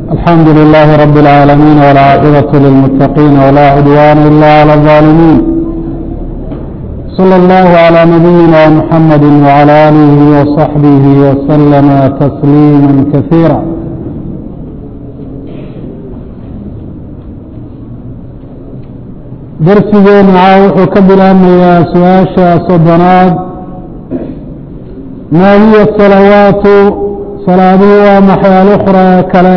الحمد لله رب العالمين والعاقبة للمتقين ولا عدوان إلا على الظالمين صلى الله على نبينا محمد وعلى آله وصحبه وسلم تسليما كثيرا درسigeena wuxuu ka bilaabmayaa su-aasha soddonaad maa hiya salawaatu salaaduhu waa maxay alukhraa kale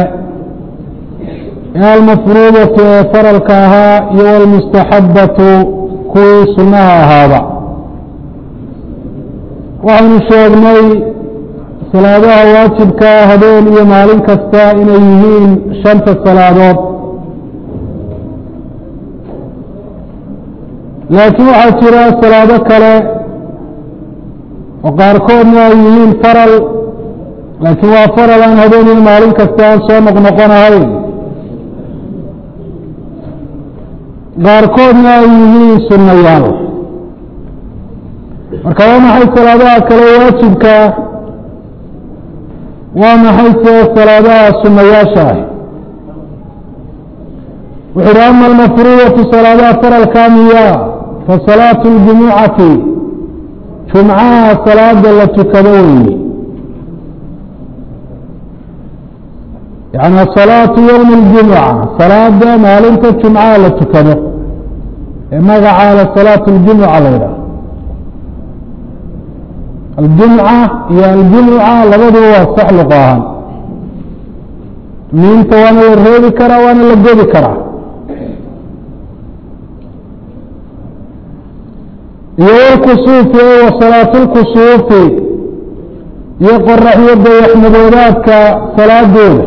almafruudatu ee faralka ahaa iyo walmustaxabatu kuwii sunnaha ahaaba waxaynu sheegnay salaadaha waajibkaa habeen iyo maalin kasta inay yihiin shanta salaadood laakiin waxaa jira salaado kale oo qaarkoodna ay yihiin faral laakiin waa faral aan habeen iyo maalin kasta aan soo noqnoqonahayn qaarkoodna ay yihiin sunnayaal marka waa maxay salaadaha kale waajibkaa waa maxay se salaadaha sunnayaasha ah wuxu uhi ama almafruudatu salaadaha faralkaa miya fasalaatu اljumucati jumcaha salaada la tukado weeye yani salaatu ywmi اljumuca salaada maalinta jumcaha la tukado ee magacaala salaatu اljumuca la yidhaah aljumca iyo aljumuca labaduba waa sax luqo ahaan miinta waana la reebi karaa waana la godi karaa iyo wlkusuufi wa salaatu lkusuufi iyo qoraxyo dayaxmadoodaadka salaadooda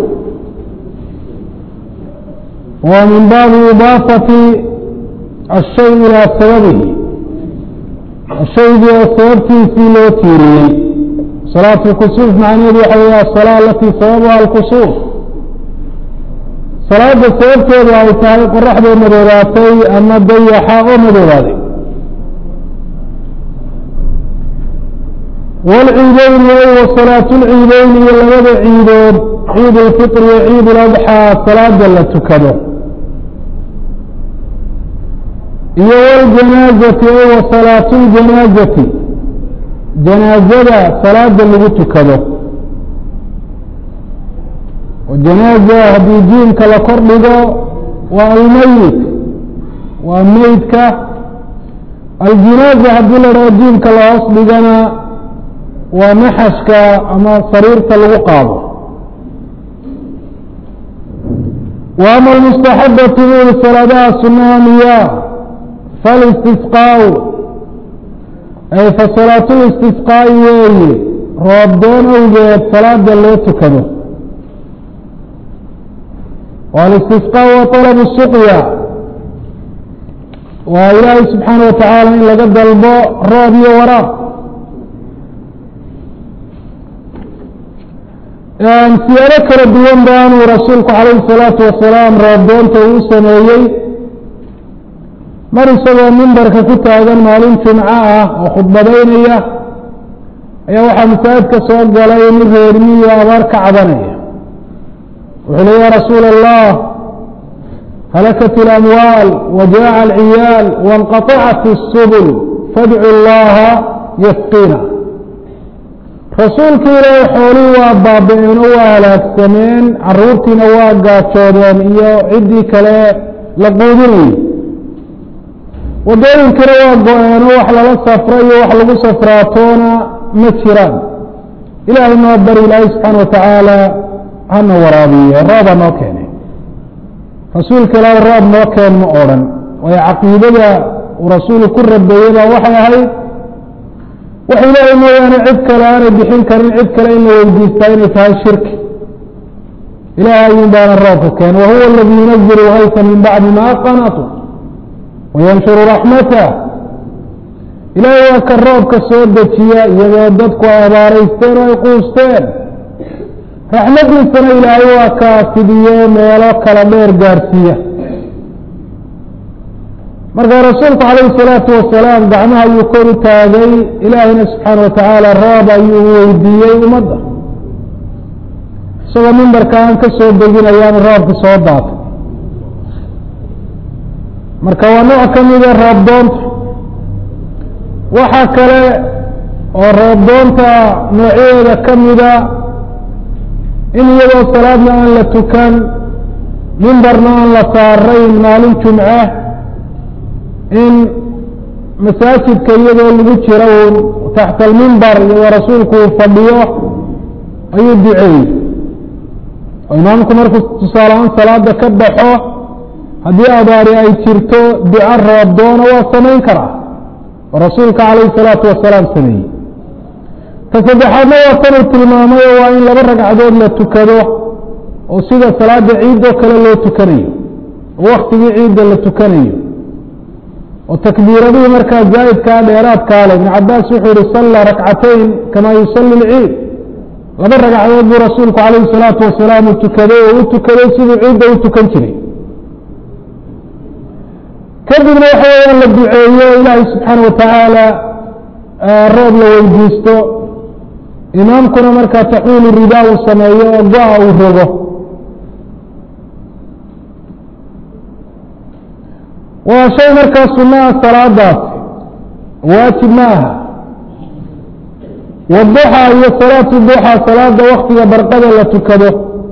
waa min baabi idaafati ashay ilaa sababihi shaygii oo sababtiisii loo tiiriyey salaatu lkusuuf macnaheedu waxa wey asalaa alatii sababuha alkusuuf salaada sababteedu ay tahay qoraxdoo madoodaatay ama dayaxa oo madoodaaday wاlciideyni wa salaatu lciideyni iyo labada ciidood ciid اlfitr iyo ciid اladxaa salaada la tukado iyo wاljanaazati wa salaatu اljanaazati janaazada salaada lagu tukado oo janaaza haddii jiimka la kor dhigo waa almeyit waa meydka aljinaaza haddii la dhaho jiimka la hoos dhigana waa naxashka ama sariirta lagu qaado wa ama almustaxabatu buuri salaadaha sunaha miya falistisqaau ay fa salaatu listisqaa'i weeye roobdoon awgeed salaada loo tukado walistisqaa wa طalab suqya waa ilaahay subxaana wa tacaala in laga dalbo roob iyo waraab siyaado kala duwan baanuu rasuulku calayhi الsalaatu wasalaam roobdoonta uu sameeyey mar isagoo mimbarka ku taagan maalin jumco ah oo khudbadaynaya ayaa waxaa masaajidka soo galay nin reermiyo abaar ka cabanaya wuxuu le ya rasuula allah halakat اlamwaal wajaca alciyaal waاnqaطacat الsubul fadcu اllaha yasqina rasuulka ilaahay xoolihii waa baaba-een oo waa halaagsameen caruurtiina waa gaajoodeen iyo ciddii kale la quudinayay waddooyinkana waa go-een oo wax lala safro iyo wax lagu safraatoona ma jiraan ilaahay noo bari ilaahay subxaana wa tacaala hana waraabiye rooba noo keenay rasuulka ilaahay roob noo keen ma odhan waayo caqiidada uu rasuulu ku rabeeyey baa waxay ahayd wax ilaahay mooyaane cid kale aanay bixin karin cid kale in la weydiistaa inay tahay shirki ilahay ayuun baana roobka keen wahuwa aladii yunazilu haysa min bacdi ma qanatu wayanshuru raxmatah ilaahay waa ka roobka soo dejiya iyadoo dadku ay abaaraysteen oo ay quusteen raxmadiisana ilaahay waa kaa fidiye meelo kala dheer gaarsiiya marka rasuulku calayhi الsalaatu wasalaam gacmaha ayuu kor u taagay ilaahayna subxaana wa tacaala roob ayuu weydiiyey ummadda isagoo mimbarka aan ka soo deginayaanu roobki soo daatay marka waa nooc ka mida roobdoonta waxaa kale oo roobdoonta noocyadeeda ka mida in iyadoo salaadna aan la tukan mimbarna aan la saarayn maalin jumce in masaajidka iyadoo lagu jiro uun taxta almimbar iyadoo rasuulku uu fadhiyo ayuu duceeyey oo imaamku markuu tusaalehaan salaada ka baxo haddii abaari ay jirto duco roobdoona waa samayn karaa oo rasuulka calayhi salaatu wasalaam sameeyey ta saddexaadna waa tanuu tilmaamayo waa in laba ragcadood la tukado oo sida salaada ciidoo kale loo tukanayo oo waktigii ciidda la tukanayo oo takbiiradihii markaa zaa'idkaa dheeraadkaa le ibn cabaas wuxuu yihi sallaa rakcatayn kamaa yusalli lciid laba ragcadood buu rasuulku calayhi salaatu wasalaam uu tukaday oo u tukaday siduu ciidda u tukan jiray kadibna waxa weeyaan la duceeyo ilaahay subxaana watacaala roob la weydiisto imaamkuna markaa taxwiilu ridaa uu sameeyo oo go-a uu rogo waa shay markaa sunaha salaadaas waajib ma aha waduxa iyo salaatu duxa salaada waktiga barqada la tukado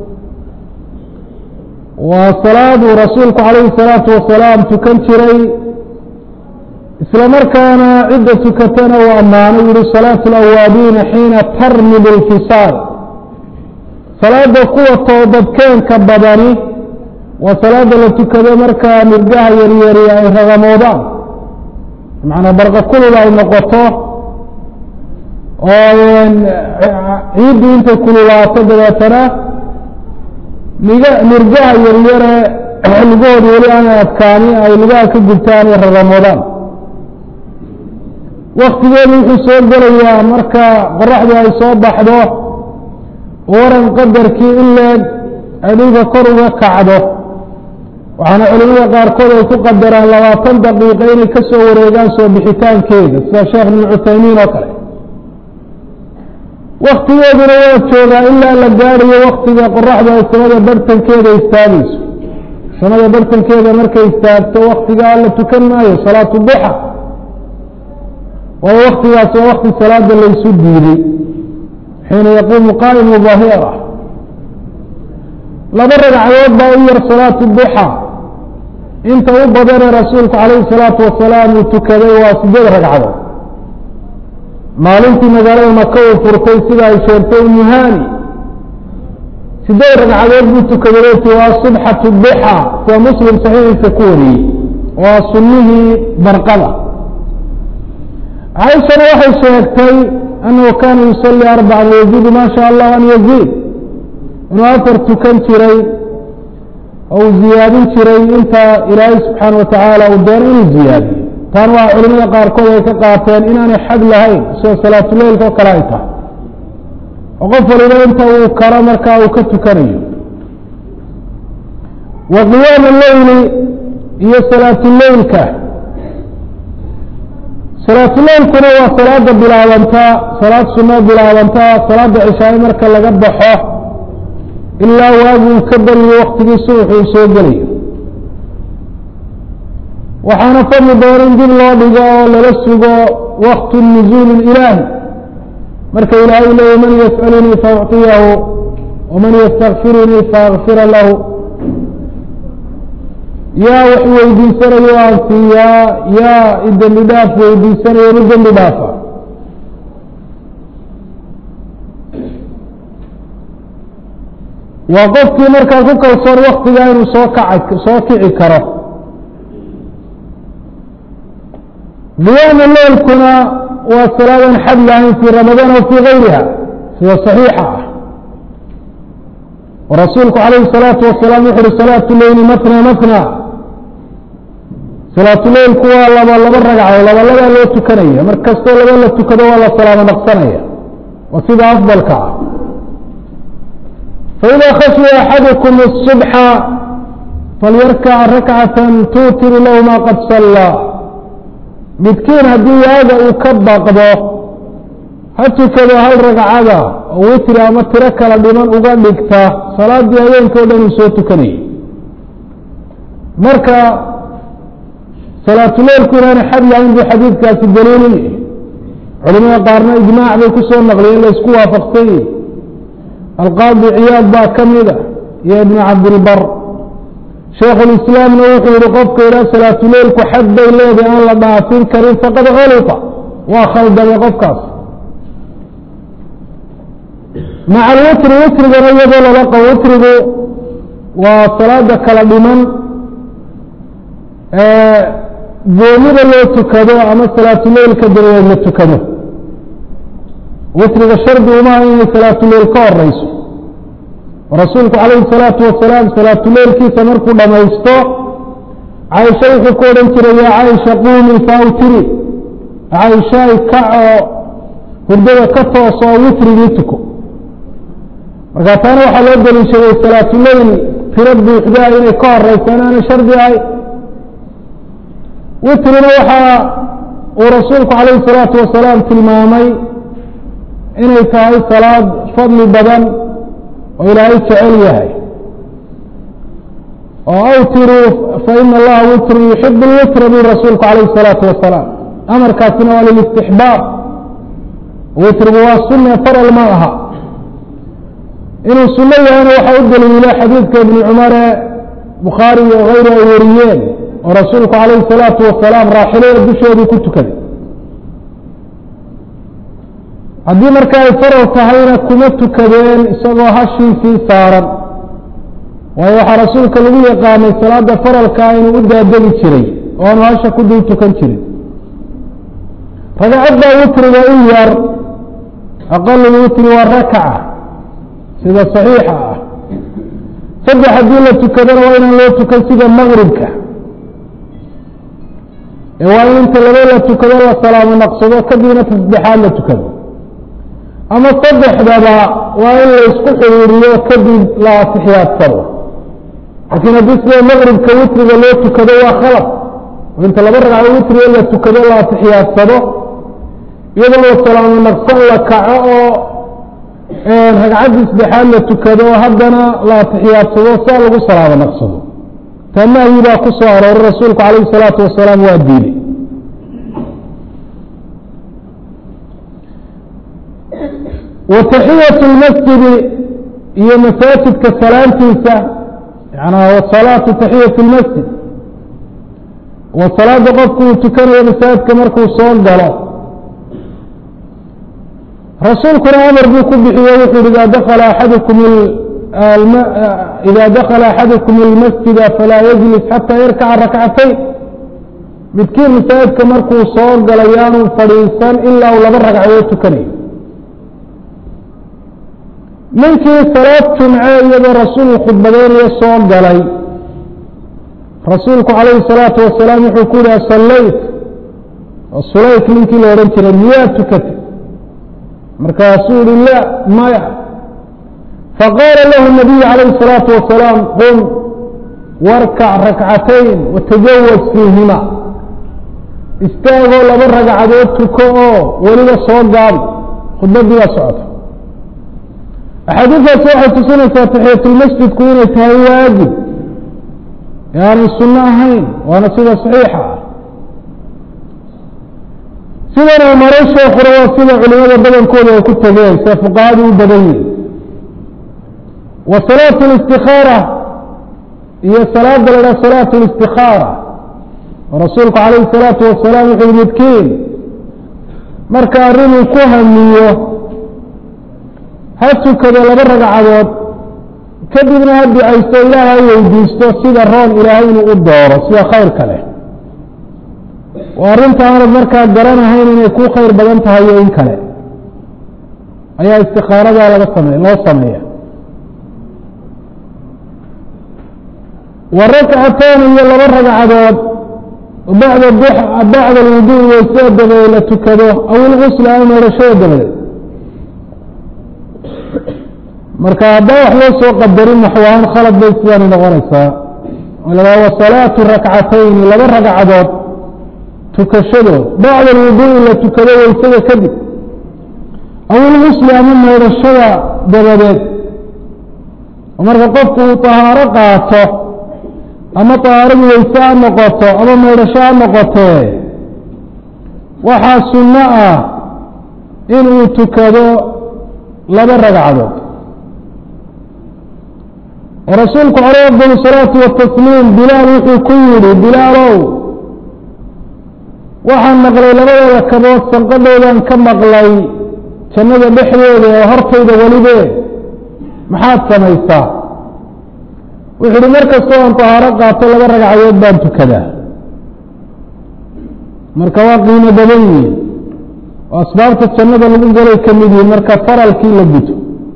waa salaaduu rasuulku calayhi salaatu wasalaam tukan jiray isla markaana cidda tukatana uu ammaano yihi salaatu alawaabiina xiina tarmid اlfisaal salaada kuwa toobadkeenka badani waa salaada la tukado markaa mirgaha yaryari ay ragamoodaan macanaa barqa kulul ay noqoto oo ciiddu intay kululaato dabeetana mig mirgaha yaryare lugahooda weli aanay adkaani ay lugaha ka gubtaan ay ragamoodaan waktigeedu wuxuu soo gelayaa marka qoraxdu ay soo baxdo waran qadarkii in leeg ay dhulka kor uga kacdo waxaana culimada qaarkood ay ku qadaraan labaatan daqiiqa inay ka soo wareegaan soo bixitaankeeda sida sheekh ibn cuthaymiin oo kale waktigeeduna waa joogaa ilaa la gaadhayo waktiga qoraxdu ay samada bartankeeda istaagayso samada bartankeeda markay istaagto waktigaa la tukan maayo salaatu duxa waayo waktigaas waa wakti salaada laysu diiday xiina yaquumu qaa'imu dahira laba ragcadood baa u yar salaatu duxa inta u badane rasuulku calayhi salaatu wasalaam uu tukaday waa sideed ragcadood maalintii magaalada maka uu furtay sida ay sheegtay umuhani sideed ragcadood buu tukaday oti waa subxatu duxa sida muslim saxiixiisa ku wariyey waa sunnihii barqada caaishana waxay sheegtay annahu kaana yusalii arbacan wayaziidu ma sha allah an yaziid inuu afar tukan jiray oo uu ziyaadin jiray inta ilaahay subxaana watacaala uu doono inuu ziyaadiyo taan waa culimada qaarkood ay ka qaateen inaanay xad lahayn sida salaatuleilka oo kale ay tahay oo qof waliba inta uu karo markaa uu ka tukanayo wa qiyaam leyli iyo salaatuleilka salaatuleilkuna waa salaada bilaabantaa salaad sunoo bilaabantaa salaada cishaaye marka laga baxo ilaa waagu uu ka beriyo waktigii subaxu uu soo gelayo waxaana fadli doona in dib loo dhigo oo lala sugo waktu nuzuul ilaahi marka ilaahay leeya man yas'alunii faأcطiyahu waman ystakfirunii faakfira lahu yaa wax weydiisanayo aan siiyaa yaa idembi dhaaf weydiisanayo inu dembi dhaafa waa qofkii markaa ku kalsoon waktigaa inuu soo kaca soo kici karo qiyaamu leylkuna waa salaadan xad lahayn fii ramadaan aw fii gayriha sida صaxiixa ah oo rasuulku calayhi الsalaatu wasalaam wuxu uhi salaatu leyli matna matna salaatu leylku waa laba laba ragco laba labaa loo tukanaya mar kastoo laba la tukado waa la salaamo naqsanaya waa sida afdalka ah faإida khashya axadukum الصubxa falyarkac rakcaة tuutiru lahu ma qad sallaa midkiin haddii waaga uu ka baqdo ha tukado hal ragcada oo witri ama tiro kala dhiman uga dhigta salaadii habeenka o dhan uu soo tukanayay marka salaatuleilku inaana xad lahayn buu xadiidkaasi daliilu yahay culimada qaarna ijmaac bay ku soo naqliyeen la isku waafaqsan yihi alqaadi ciyaad baa ka mida iyo ibnu cabdilbar shaykhulislaamna wuxuu yihi qofka idhaa salaatuleilku xad bay leedahay aan la dhaafin karin faqad kalita waa khaldamay qofkaas maca alwitri witrigana iyadoo lala qabo witrigu waa salaada kala dhiman goonida loo tukado ama salaatuleilka dabadeed la tukado witriga shardi umaha inay salaatuleil ka horeyso rasuulku calayhi salaatu wasalaam salaatuleilkiisa markuu dhamaysto caaisha wuxuu ku odhan jiray yaa caaisha quumii faawtiri caaishaay kacoo hurdada ka tooso oo witrigii tuko markaa taana waxaa loo daliishaday salaatuleil tiro buuxdaa inay ka horeysaan aanay shardi ahay witrina waxaa uu rasuulku calayhi salaatu wasalaam tilmaamay inay tahay salaad fadli badan oo ilaahay jecel yahay oo awtiruu faina allaha witru yuxibu lwitra bui rasuulku calayhi الsalaatu wasalaam amarkaasina waa lilistixbaab witrigu waa sunne faral ma aha inuu suno yahayna waxaa u daliila xadiidka ibni cumare bukhaari iyo kayru ay wariyeen oo rasuulku calayhi الsalaatu wasalaam raaxilada dusheedii ku tukaday haddii marka ay faral tahayna kuma tukadeen isagoo hashiisii saaran waayo waxaa rasuulka lagu yaqaanay salaada faralkaa inuu u daadegi jiray oo aanu hasha ku dul tukan jirin ragcadda witriga u yar aqal witri waa rakaca sida saxiixa ah saddex haddii la tukadona waa inaan loo tukan sida maqribka ee waa in inta laba la tukado la salaamo naqsado kadibna tasdexaad la tukado ama saddexdaba waa in la isku xiriiriyo kadib la atixiyaadsado laakiin haddii sida maqribka witriga loo tukado waa khalad oo inta laba ragco witriga la tukado la atixiyaadsado iyadoo la salaamo naqsan la kaco oo ragcaddii saddexaad la tukado haddana la atixiyaadsado saa lagu salaamo naqsado taa nahyi baa ku soo arooray rasuulku calayhi salaatu wasalaam waa diiday wataxiyat lmasjidi iyo masaajidka salaantiisa yanaa wasalaatu taxiyat lmasjid wa salaada qofku uu tukanayo masaajidka markuu soo galo rasuulkuna amar buu ku bixiye wuxu uhi ida dakala axadukum ida dakala axadukum اlmasjida falaa yajlis xataa yarkaca rakcatayn midkiin masaajidka markuu soo galo yaanu fadhiisan ilaa uu laba ragcadood tukanayo ninkii salaad jumce iyadoo rasuulku khudbadeynayo soo galay rasuulku calayhi الsalaatu wasalaam wuxuu ku yihi asallayt sulayk ninkii la odhan jiray miyaa tukatay markaasuu yihi la maya faqaala lahu الnabiyu calayhi الsalaatu wasalaam qum warkac rakcatayn watajawaz fiihima istaagoo laba ragcadood tuko oo weliba soo gaabi khudbadii baa socota axaadiidaasi waxay tusinaysaa taxiyatulmasjidku inay tahay waajib ee aanay sunno ahayn waana sida saxiixa ah sidan uu maray sheekuna waa sida culimada badankooda ay ku tageen sida fuqahadu u badan yihin wa salaatu اlistikaara iyo salaada la dhaha salaatu اlistikaara rasuulku calayhi الsalaatu wasalaam wuxuu midkiin marka arrinuu ku hamiyo ha tukado laba ragcadood kadibna ha ducaysto ilaaha weydiisto sida roon ilaahay inuu u dooro sida khayrka leh oo arrinta aanad markaa garanahayn inay ku khayr badan tahay iyo in kale ayaa istikaaradaa laga same loo sameeya wa rakcataan iyo laba ragcadood bacda bacda alwuduui waysada dabadeed la tukado aw ilgusla ama meerashada dabadeed marka haddaan wax loo soo qadarin naxwahaan khalad bay sidaani noqonaysaa wa salaatu rakcatayni laba ragcadood tukashadood bacda alwuduui la tukado waysada kadib awilgusli ama maydhashada dabadeed oo marka qofku uu tahaaro qaato ama tahaaradu weyse ha noqoto ama maydhasho ha noqotee waxaa sunno ah in uu tukado laba ragcadood oo rasuulku caleyh afdal salaatu watasliim bilaal wuxuu ku yidhi bilaalow waxaan maqlay labadooda kabood sanqadhoodan ka maqlay jannada dhexdeeda oo hortayda welibe maxaad samaysaa wuxuu uhi mar kastoo aan tahaaro qaato laba ragcadood baan tukadaa marka waa qiimo badan yihin oo asbaabta jannada lagu galay ka mid yihin marka faralkii la guto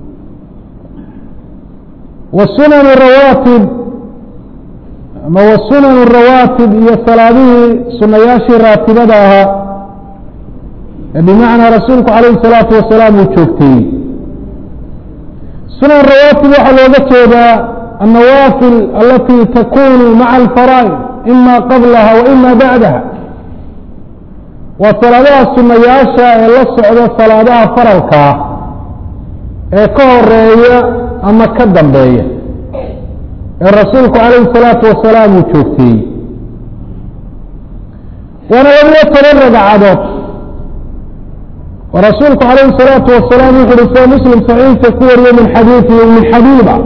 wasunan rawaatib ama wasunan rawaatib iyo salaadihii sunayaashii raatibada ahaa ee bimacnaa rasuulku calayhi salaatu wasalaam uu joogtayey sunan rawaatib waxaa looga jeedaa annawaafil alati takunu maca alfaraa'id ima qablaha wa ima bacdaha waa salaadaha sunayaasha ee la socda salaadaha faralka ah ee ka horeeya ama ka dambeeya ee rasuulku calayhi salaatu wasalaam uu joogteeyey waana labiyo toban ragcadood oo rasuulku calayhi salaatu wasalaam wuxu uhi sida muslim saxiixa ku wariye min xadiidi min xabiiba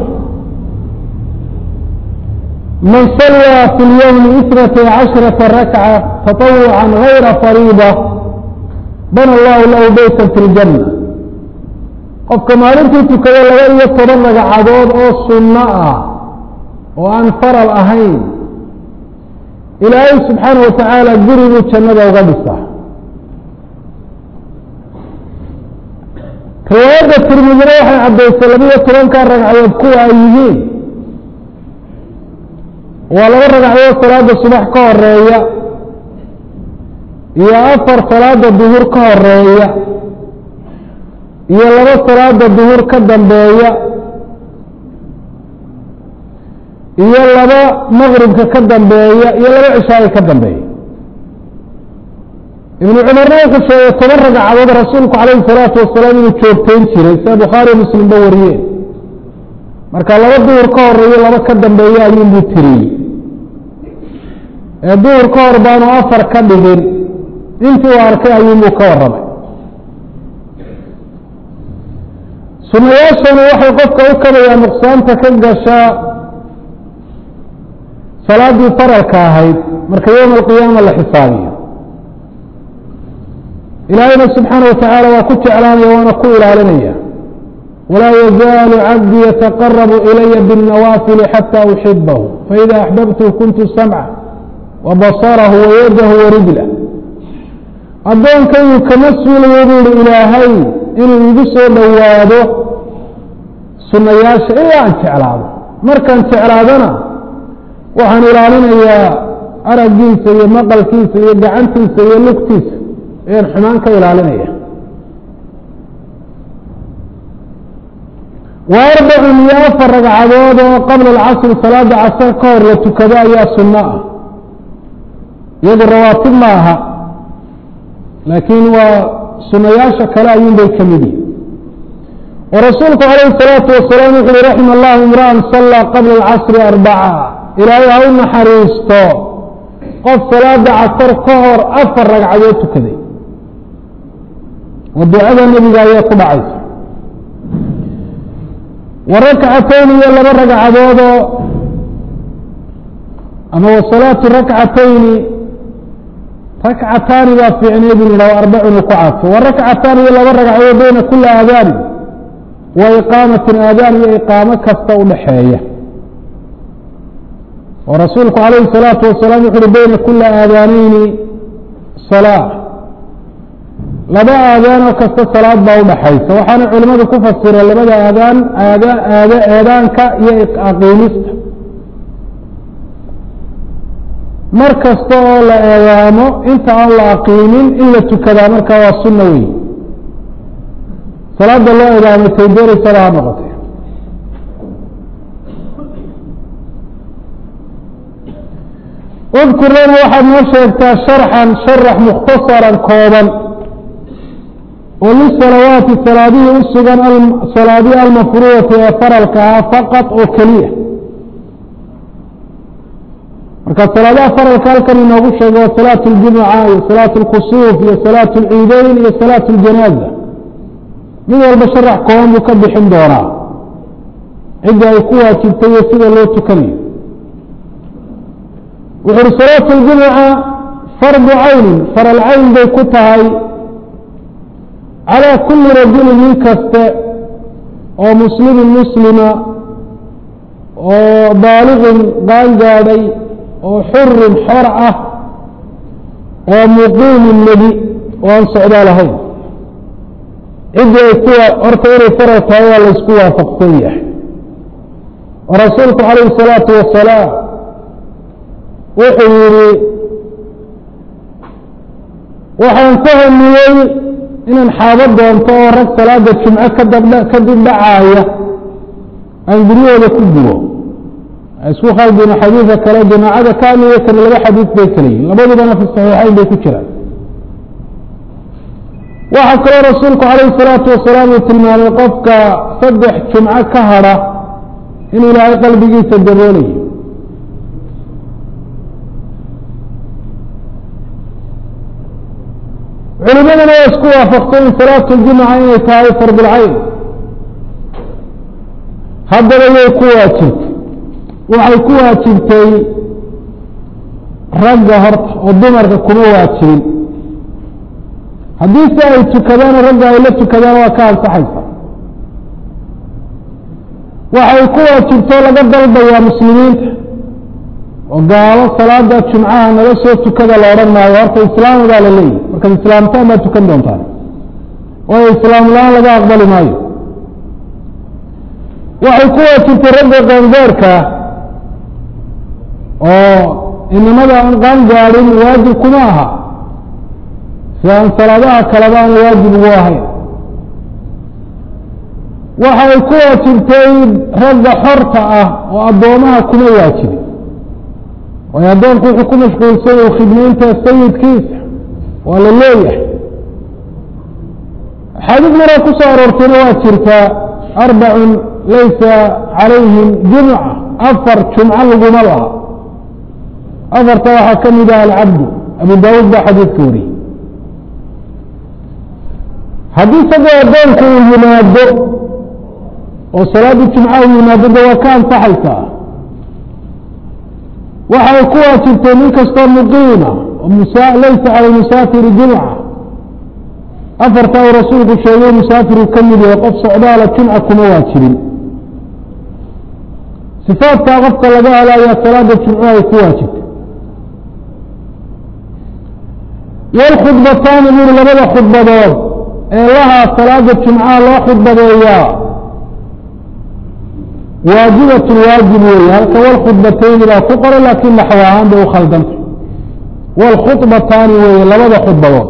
man sallaa fi lyowmi isnatay casharata rakca taطawucan gayra fariida bana allahu lahu beyta fi ljanna qofka maalintii tukada laba iyo toban ragcadood oo sunno ah oo aan faral ahayn ilaahay subxaana wa tacaala guriguu jannada uga dhisa riwaayadda tirmidina waxay caddaysay labiyo tobankaa ragcadood kuwa ay yihiin waa laba ragcadood salaada subax ka horeeya iyo afar salaada duhur ka horeeya iyo laba salaada duhur ka dambeeya iyo laba maqribka ka dambeeya iyo laba cishaai ka dambeeya ibnu cumarna wuxuu sheegay toban ragcadood rasuulku calayhi salaatu wasalaam inuu joogtayn jiray sida bukhaari muslimba wariyeen marka laba duhur ka horeeyo laba ka dambeeya ayuunbuu tiriyey ee duhur ka hor baanu afar ka dhigin intii uu arkay ayuunbuu ka warramay sunayaashani waxay qofka u kabayaa nuqsaanta ka gashaa salaadii faralka ahayd marka yowma alqiyaama la xisaabiyo ilaahayna subxaana wa tacaala waa ku jeclaanaya waana ku ilaalinaya walaa yazaalu cabdii yataqarabu ilaya biاnnawaafili xata uxibahu faida axbabtu kuntu samca wa basarahu wayadahu warijlah addoonkaygu kama suulayo buuhi ilaahay inuu igu soo dhowaado sunayaasha ilaa aan jeclaado markaan jeclaadona waxaan ilaalinayaa araggiisa iyo maqalkiisa iyo gacantiisa iyo lugtiisa ayaan xumaan ka ilaalinaya wa arbacun iyo afar ragcadood oo qabla alcasri salaada casar ka hor la tukado ayaa sunno ah iyadu rawaatib ma aha laakiin waa sunayaasha kale ayuun bay ka mid yihin oo rasuulku calayhi salaatu wasalaam wuxu uhi raxima allahu imra'an sallaa qabla alcasri arbaca ilaahay ha u naxariisto qof salaada casar ka hor afar ragcadood tukaday oo ducada nebiga ayaa ku dhacaysa wa rakcatayn iyo laba ragcadoodoo ama wa salaatu rakcatayni rakcataani baa fiicneed in yidhah arbacun uu ku cadfo wa rakcataan iyo laba ragcadood bayna kula aadaani wa iqaamatin aadaan iyo iqaamo kasta u dhaxeeya oo rasuulku calayhi الsalaatu wasalaam wuxu uhi bayna kula aadaaneyni salaa laba aadaanoo kasta salaad baa udhaxaysa waxaana culimadu ku fasireen labada aadaan aada aad eedaanka iyo aqiimista mar kasta oo la eedaamo inta aan la aqiimin in la tukadaa markaa waa sunna wey salaada loo eedaamay tay doonaysaba ha noqotay udkur lana waxaad noo sheegtaa sharxan sharax mukhtasaran kooban oo lisalawaati salaadihii u sugan salaadihi almafruudati ee faralka ah faqad oo keliya marka salaadaha faralka halkan inoogu sheego waa salaatu اljumuca iyo salaatu اlkusuuf iyo salaatu اlciideyn iyo salaatu اljanaaza mid walba sharax kooban buu ka bixin doonaa cidda ay ku waajibtay iyo sida loo tukanayo wuxu uhi salaatu اljumuca fardu caynin faral cayn bay ku tahay calىa kuli rajulin nin kaste oo muslimin muslima oo baaliqin qaangaadhay oo xurin xor ah oo muqiimin nebi oo aan socdaa lahayn ciddii ay kuwa horta inay faral tahay waa laysku waafaqsan yahay oo rasuulku calayhi الsalaatu wasalaam wuxuu yihi waxaan ka hamiyey inaan xaabo doonto oo rag salaada jumco kadab kadib dhacaaya aan guryahooda ku gubo isku khaldino xadiidka kale jamaacada kaamiyo kani laba xadiid bay kala yihin labadubana fi saxiixayn bay ku jiraan waxaa kaloo rasuulku calayhi salaatu wasalaam uu tilmaamay qofka saddex jumco ka hadha in ilaahay qalbigiisa daboolayo culimadana waa isku waafaqtay in salaatu ljumuca inay tahay fardulcayn haddaba way ku waajibtay waxay ku waajibtay ragga horta oo dumarka kuma waajibin haddii se ay tukadaan ragga ay la tukadaan waa ka ansaxaysa waxay ku waajibtoo laga dalbayaa muslimiinta oo gaalo salaada jumcaha nala soo tukada la odhan maayo horta islaam baa la leeyahy markaad islaamtaan baad tukan doontaan waayo islaam la-aan laga aqbali maayo waxay ku waajibtay ragga qaangaarka oo inamada aan qaangaadhin waajib kuma aha si aan salaadaha kaleba aan waajib ugu ahayn waxay ku waajibtay ragga xorta ah oo addoomaha kuma waajibin waayo addoonku wuxuu ku mashquulsan yahay khidmaynta sayidkiisa waa la leeyahay xadiid maraa ku soo aroortayna waa jirtaa arbacun laysa calayhim jumca afar jumco laguma laha afarta waxaa ka mid ah alcabdu abu daawuud baa xadiidka wariyey haddii isagoo addoonku uu yimaado oo salaadii jumca uu yimaado de waa ka ansaxaysaa waxay ku waajibtay nin kastoo muqiima laysa cala musaafiri jumca afarta uu rasuulku sheegay musaafiru ka mid yahay qof socdaala jumca kuma waajibin sifaadkaa qofka laga helo ayaa salaada jumco ay ku waajibtay wlkhudbataani buri labada khudbadood ee lahaa salaada jumcaha loo khudbadeeyaa waajibat waajib weeye halka wlkhudbatayni baa ku qoray laakiin naxw ahaan bay u khaldantay wlkhubataani weeye labada khudbadood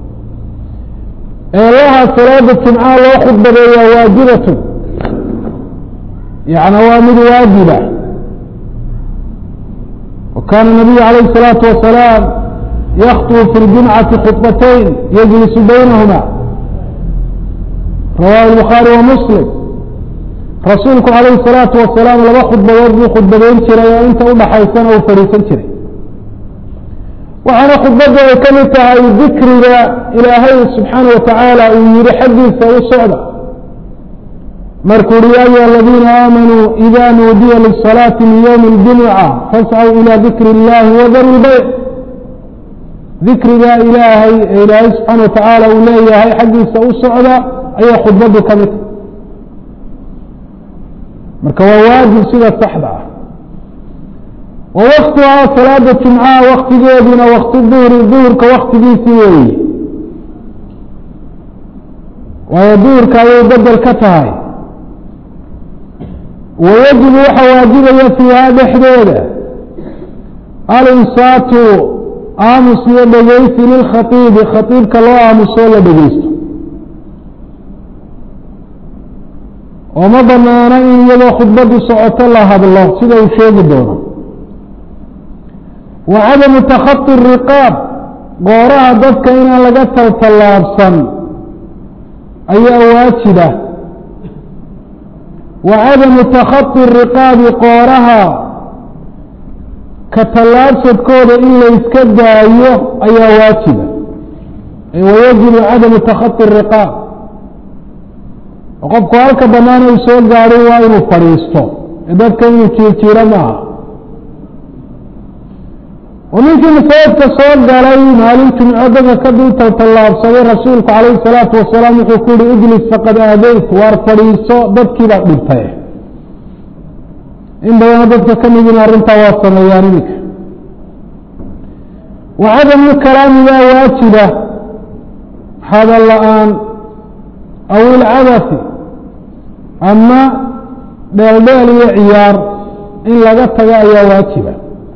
ee lahaa salaada jumcaha loo khudbadeeyaa waajibatun yani waa mid waajiba wa kaana nabiyu alayh الsalaatu wasalaam yakطbu fi اljumcati khubatayn yajlisu baynahuma rawahu الbukhaari wa muslim rasuulku calayhi الsalaatu wasalaam laba khudbadood buu khudbadeyn jiray oo inta udhaxaysana uu fadhiisan jiray waxaana khudbadda ay ka mid tahay dikriga ilaahay subxaana watacaala uu yihi xaggiisa u socda markuu uhi ya ayuha aladiina aamanuu ida nuudiya lisalaati min ywmi اljumuca fascw ilى dikri اllahi wadaru lbayc dikriga ilaahay ee ilaahay subxaana watacaala uu leeyahay xaggiisa u socda ayaa khudbaddu ka mid marka waa waajib sida saxda ah wa waktuhaa salaada jumcaha waktigeeduna wakti duhri duhurka waktigiisii weeye waayo duhurka ayay bedel ka tahay wayajibu waxa waajibaya fiiha dhexdeeda alinsaatu aamus iyo dhegeysi lilkhaiibi khaiibka loo aamusoo la dhegeysto oo ma banaana in iyadoo khudbadu socoto la hadlo sida uu sheegi doono wa cadamu takhati riqaab gooraha dadka inaan laga taltallaabsan ayaa waajiba wa cadamu takhaطi riqaabi qooraha ka tallaabsadkooda in layska daayo ayaa waajiba wayajibu cadamu takhaطi riqaab oo qofku halka banaan uu soo gaadhay waa inuu fadhiisto ee dadka inuu jiirjiiro maaha oo ninkii masaajidka soo galay maalin jumco dadka ka dulta tallaabsaday rasuulku calayhi salaatu wasalaam wuxuu ku yihi ijlis faqad aadayt waar fadhiiso dadkii baad dhintay in badana dadka ka midina arrintaa waa sameeyaan iminka wa cadamu kalaami baa waajiba hadal la-aan aw ilcabasi ama dheeldheel iyo ciyaar in laga tago ayaa waajiba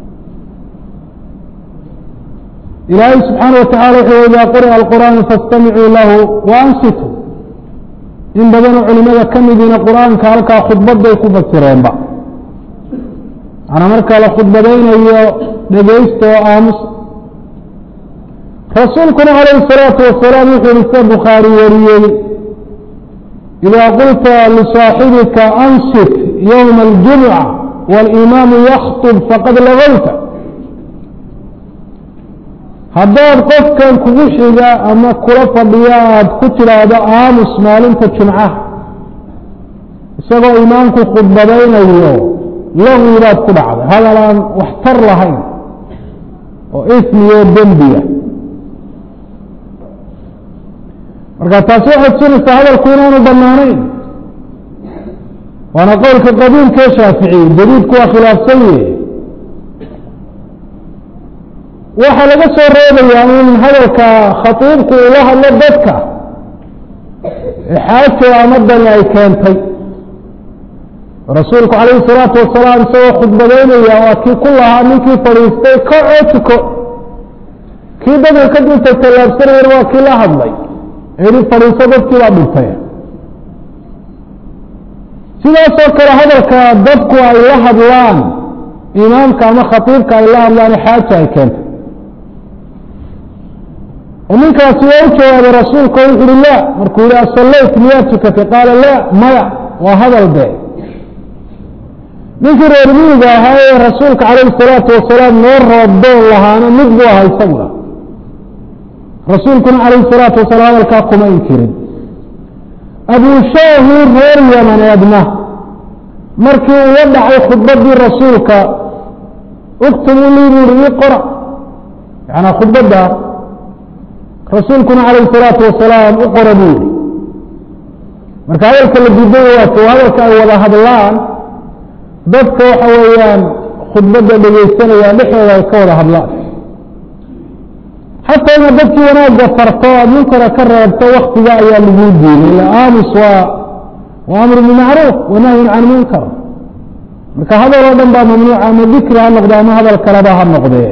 ilaahay subxaana watacala wuxuu idaa quri'a alqur'aanu faاstamicuu lahu waansituu in badanoo culimada ka midiina qur-aanka halkaa khudbaday ku fasireenba manaa marka la khudbadaynayo dhegaysta oo aamusa rasuulkuna calayhi الsalaatu wasalaam wuxuu yihi sida bukhaari wariyey idaa qulta lisaaxibika ansit ywma اljumca wاlimaamu yakطb faqad lagowta haddaad qofkan kugu xiga ama kula fadhiya aada ku tidhaahdo aamus maalinta jumcaha isagoo imaamku khudbadaynayo lagwi baad ku dhacday hadal aan waxtar lahayn oo ismiyo dembiya marka taasi waxay tusinaysaa hadalku inaanu banaanayn waana qowlka qadiimkee shaaficiy jadiidku waa khilaafsan yahe waxaa laga soo reebayaa in hadalka khatiibku ula hadlo dadka xaajo ama dani ay keentay rasuulku calayhi salaatu wasalaam isagoo khudbadaynaya waa kii ku lahaa ninkii fadhiistay kacoo tuko kii dadka ka dulta tallaabsanayana waa kii la hadlay ehi fadhiiso dadkii baa dhintay sidaasoo kale hadalka dadku ay la hadlaan imaamka ama khatiibka ay la hadlaan xaaja ay keentay oo ninkaasi waa u jawaabay rasuulka o wuxu uhi la markuu yihi asallayt miyaa tukatay qaala la maya waa hadal be ninkii reer miyiga ahaa ee rasuulka calayhi salaatu wasalaam noo roobdoon lahaana mid buu ahaa isaguna rasuulkuna calayhi salaatu wasalaam hadalkaa kuma inkirin abushaahi reer yamaneedna markii uu la dhacay khudbadii rasuulka uktubu lii buu ihi ii qora yanaa khudbadda rasuulkuna calayhi salaatu wasalaam u qora buu yihi marka hadalka la diiday waat hadalka ay wada hadlaan dadka waxa weeyaan khudbadda dhegaysanaya dhexdooda ay ka wada hadlaan xataa inaad dadkii wanaagga farto aad munkara ka reebto waktiga ayaa laguu diiday ila aamus waa waa amru bimacruuf wanahyun can munkar marka hadal oo dhan baa mamnuuca ama dikri ha noqdo ama hadal kaleba ha noqdee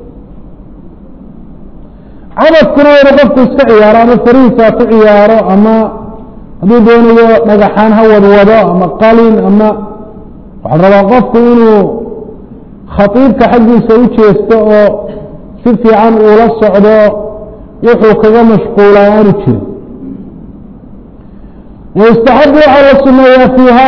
cabadkuna inu qofku iska ciyaaro ama farihiisa ku ciyaaro ama hadduu doonayo dhagaxaan ha wadwado ama qalin ama waxaa rabaa qofku inuu khatiibka xaggiisa u jeesto oo si fiican uula socdo wuxuu kaga mashquulaa aanu jirin waistaxabu waxaa la sumeeyaa fiiha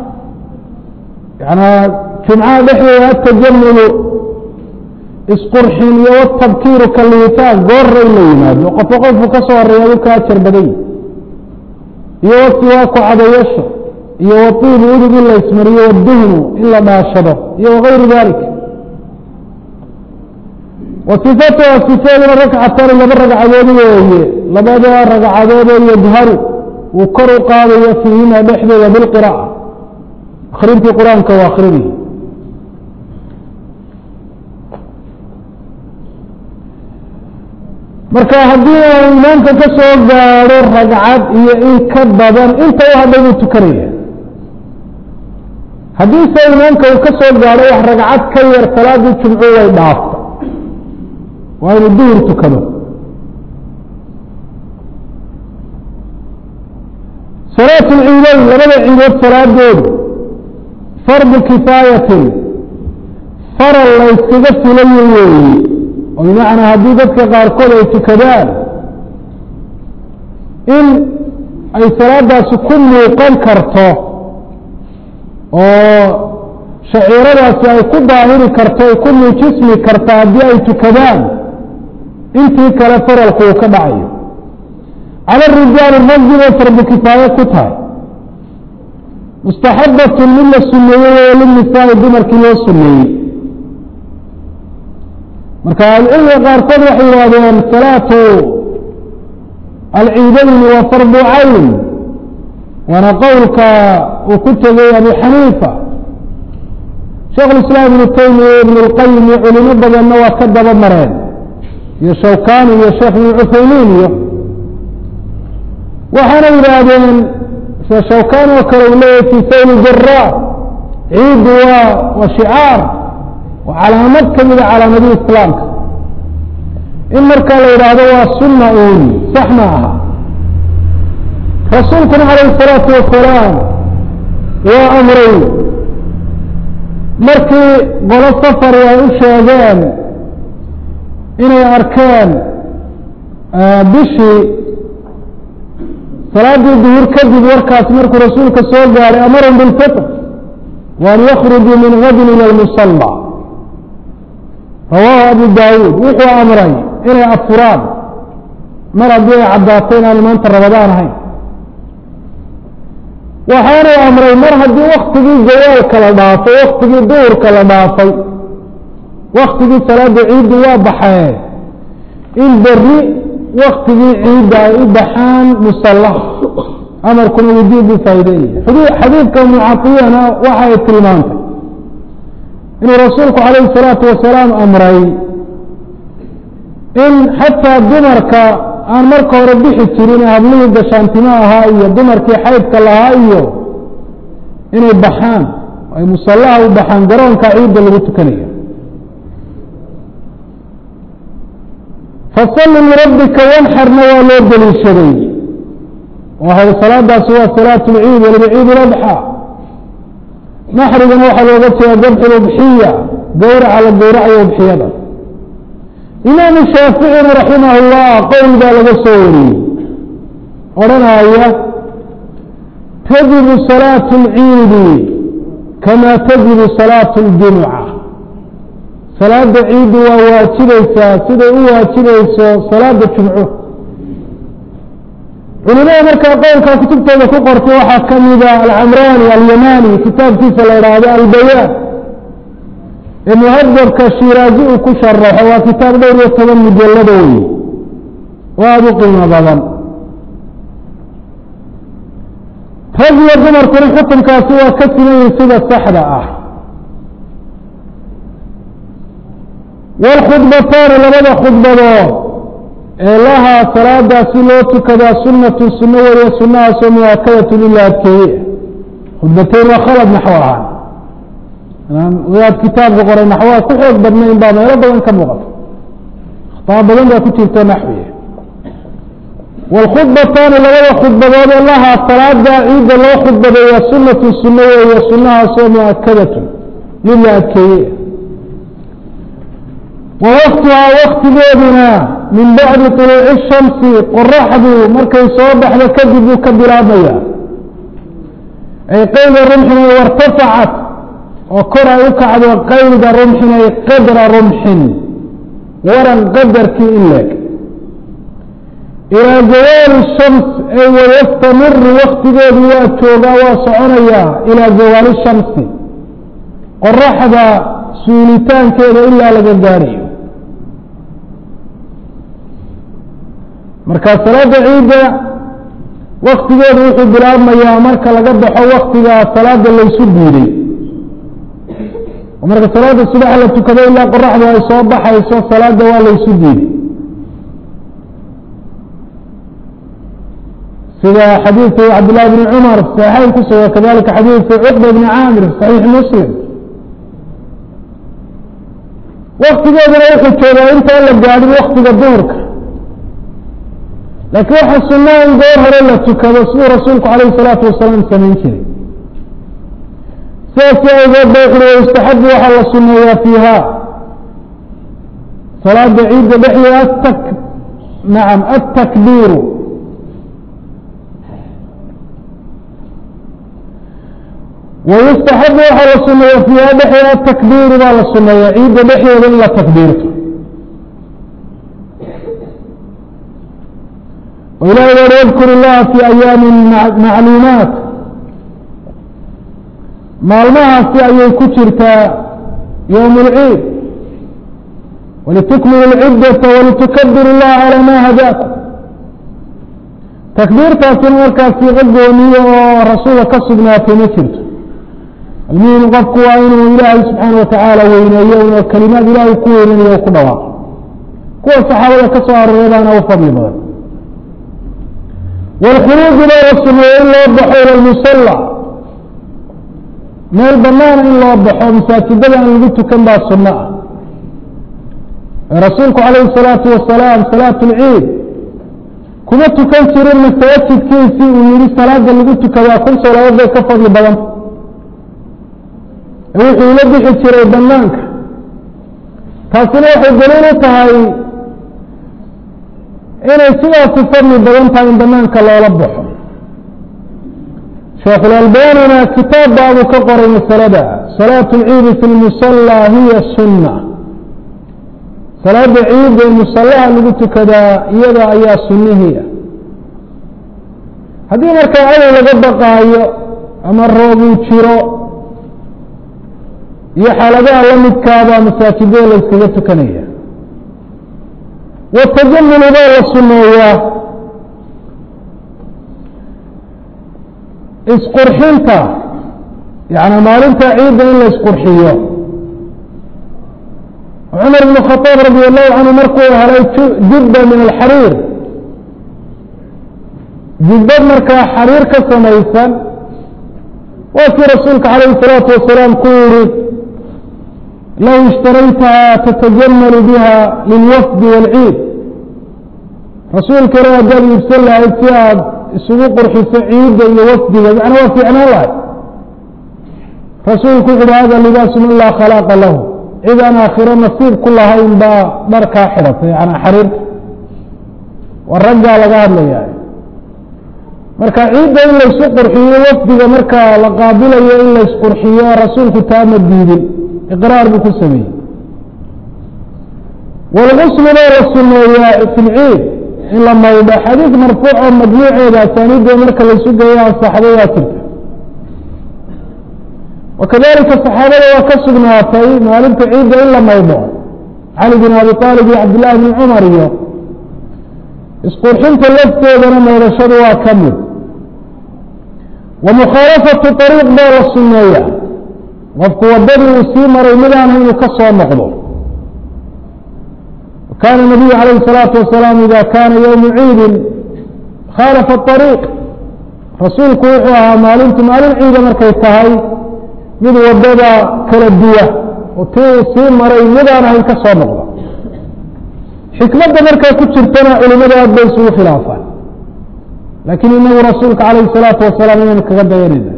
yanaa jumcaha dhexdeeda atajamulu isqurxin iyo watabkiiru kaliitaan goorra in la yimaado qofka qofku ka soo horeeya u ka ajar baday iyo wasiwaaku cadayasho iyo waiibu udug in la ismariyo waduhnu in la dhaashado iyo wagayru dalik wa sifatuha sifeeduna rakcatani laba ragcadood weeye labada ragcadoodoo yajharu uu kor u qaadayo fiihima dhexdooda bilqiraa'a akrintii qur-aanka waa akrinay marka haddii uu imaamka ka soo gaadho ragcad iyo in ka badan inta u hadhay buu tukanaya haddiise imaamka uu ka soo gaadho wax ragcad ka yar salaadii jumcu way dhaafta waa inuu duhur tukado salaat lciidayn labada ciidood salaadoodu fardu kifaayatin faral la yskaga filayo weeye oo bimacnaa haddii dadka qaarkood ay tukadaan in ay salaadaasi ku muuqan karto oo shaciiradaasi ay ku daahiri karto ay ku muujismi karta haddii ay tukadaan intii kale faralku uu ka dhacayo cala rijaali raggi bay fardu kifaaye ku tahay mustaxabatun mid la suneeyey oo linisaai dumarkii loo suneeyey marka ahlucilmiga qaarkood waxay yidhahdeen salaatu alciidayni waa fardu cayn waana qowlka uu ku tegay abu xaniifa sheekh lislaam ibnu taymiya ibn اlqayim iyo culimo badanna waa ka daba mareen iyo shawkani iyo sheekh ibn cuthaymiin iyo waxaana yidhaahdeen sida shawkani oo kale uu leeyahy fi sayl jara ciiddu waa waa shicaar waa calaamad ka mida calaamadihii islaamka in markaa la yidhaahdo waa sunna uun sax ma aha rasuulkuna calayh الsalaatu wasalaam waa amray markii qolo safari ay u sheegeen inay arkeen bishii salaaddii duhur kadib warkaas markuu rasuulka soo gaaray amarhum bilfitr waan yakhrujuu min gadin ila lmusalla rawaahu abu daawuud wuxuu amray inay afuraan mar haddii ay caddaatay inaan maanta rabadaan ahayn waxaanuu amray mar haddii waktigii zawaalka la dhaafay waktigii duhurka la dhaafay waktigii salaada ciiddu waa baxee in berri waktigii ciidda ay u baxaan musalla amarkuna wujuub buu faa'ideynaya xadiidka mucatiyana waxa ay tilmaantay inuu rasuulku calayhi salaatu wasalaam amray in xataa dumarka aan marka hore bixi jirin hablihii gashaantimo ahaa iyo dumarkii xaydka lahaa iyo inay baxaan ay musallaha u baxaan garoonka ciidda lagu tukanayo fasalli lirabbika wanxarna waa loo deliishaday wahay salaadaasi waa salaat lciid waliba ciid ladxa naxrigana waxaa looga jeeda dabxu udxiya gowraca la gowracayo udxiyada imaamu shaaficina raximah llah qowl baa laga soo wariyey odhanaya tajibu salaatu اlciidi kama tajibu salaatu اljumuca salaada ciiddu waa waajibaysaa siday u waajibayso salaada jumco culimada markaa qowlkaa kutubtooda ku qortay waxaa ka mida alcamrani alyamani kitaabkiisa la idhaahdo albayaan ee muhadabka shiraazi uu ku sharaxo waa kitaab dhowr iyo toban mujallado wey oo aada u qiimo badan rag iyo dumarkuna xukunkaasi waa ka simayin sida saxda ah wاlkhudbataani labada khudbadood ee lahaa salaadaasi loo tukadaa sunatu suno wariya sunahaasoo muwaakadatu in la adkeeye khudbatayn waa khalad naxwo ahaan wadaad kitaabka qoray naxwaha ku xoog badnayn baa meelo badan ka muuqata akhtaa badan baa ku jirto naxwiya wاlkhudbataani labada khudbadood ee lahaa salaada ciidda loo khudbadeeya sunatu suno weeye sunahaasoo muakadatu mid la adkeeye wa waktuhaa waktigeeduna min bacdi طuluuci الshamsi qoraxdu markay soo baxdo kadib buu ka bilaabmaya ay qayda rumxin ay wartafacat oo kor ay u kacdo qayda rumxin ay qadra rumxin waran qadarkii in leeg ilaa zawaali shams ay wayastamiru waktigeedu waa joogaa waa soconayaa ilaa zawaali shamsi qoraxda suulitaankeeda ilaa laga gaadhayo marka salaada ciidda waktigeedu wuxuu bilaabmayaa marka laga baxo waktiga salaada laysu diiday oo marka salaada subax la tukado ilaa qoraxdu ay soo baxayso salaada waa laysu diiday sida xadiidkii cabdالlahi bn cmar saxeyn ku suga kadalika xadiidkii cuqba bni caamir صaxiix muslim waktigeeduna wuxuu joogaa intaan la gaadhin waktiga duhurka laakiin waxaa sunaa in goor hore la tukado siduu rasuulku alayh الsalaatu wasalaam samayn jiray sidaasi awgeed ba wuxuui wayustaxabu waxaa la suneeyaa fiiha salaada ciidda dhexdeeda atak nacam atakbiiru wayustaxabu waxaa la suneeya fiiha dhexdeeda atakbiiru baa la suneeya ciidda dhexdeeda in la takbiirto oo ilahi uri wadkur illaha fi ayaami macluumaat maalmahaasi ayay ku jirtaa yowm اlciid walitukmilu اlciddata walitukabiru اllaha calaa ma hadaakum takbiirtaasina markaas siiqo gooniye oo rasuulka ka sugnaatay ma jirto almuhim qofku waa inuu ilaahay subxaana watacaala weyneeyo inuu kelimaad ilaahay ku weynenayo ku dhawaaqo kuwa saxaabada ka soo arooray baana u fadli badan wاlkhuruuju baa la suneeye in loo baxo ila lmusala meel banaana in loo baxo masaajidada aan lagu tukan baa sunno ah ee rasuulku calayhi الsalaatu wasalaam salaat اlciid kuma tukan jirin masaajidkiisii uu yihi salaada lagu tukadaa kun salaadood bay ka fadli badanta ee wuxuu ila bixi jiray banaanka taasina waxay daliil u tahay inay sidaasi fadli badan tahay in banaanka loola baxo sheekhulalbanina kitaab baabuu ka qoray masalada salaatu اlciidi fi lmusala hiya sunna salaada ciidda musallaha lagu tukadaa iyada ayaa sunnihiia haddii markaa cadow laga baqaayo ama roobuu jiro iyo xaaladaha la midkaabaa masaajidada la yskaga tukanaya watajamulu baa la suneeyaa isqurxinta yani maalinta ciidda in la isqurxiyo cumar bn khaaab radi allahu canhu markuu helay jubba min alxariir jubbad markaa xariir ka samaysan waa kii rasuulka calayhi salaatu wasalaam ku yihi low ishtaraytaha tatajamalu biha lilwafdi wاlciid rasuulka ila haddaad iibsan lahayd si aad isugu qurxiso ciidda iyo wafdiga macna waa fiicnaan lahay rasuulku wuxu uhi hada libaasu man laa khalaaqa lahu cid aan aakhiro nasiib ku lahayn baa dharkaa xidhatay yana xariirta waa raggaa laga hadlaya marka ciidda in laysu qurxiyo wafdiga markaa la qaabilayo in laysqurxiyo rasuulku taama diidin iqraar buu ku sameeyey wاlguslu baa la suneeyaa fi lciid in la maydho xadiid marfuuc oo majmuuceeda asaaniidda marka laysu geeyo ansaxday waa jirta wakadalika saxaabada waa ka sugnaatay maalinta ciidda in la maydho cali bin abi aalib iyo cabdillahi bn cumar iyo isqurxinta lafteedana maydhashadu waa ka mid wa mukhaalafatu ariiq baa la suneeya qofku wadadii uu sii maray midaana inuu ka soo noqdo kaana nabiyu calayhi الsalaatu wasalaam ida kaana ywmu ciidin khaalafa ariiq rasuulku wuxuu ahaa maalintu maalin ciida markay tahay mid wadada kala duwa oo tii uu sii maray midaan ahayn ka soo noqda xikmadda markaa ku jirtana culimada aad bay isugu khilaafaan laakiin inagu rasuulka calayhi الsalaatu wasalaam inaynu kaga dayanayna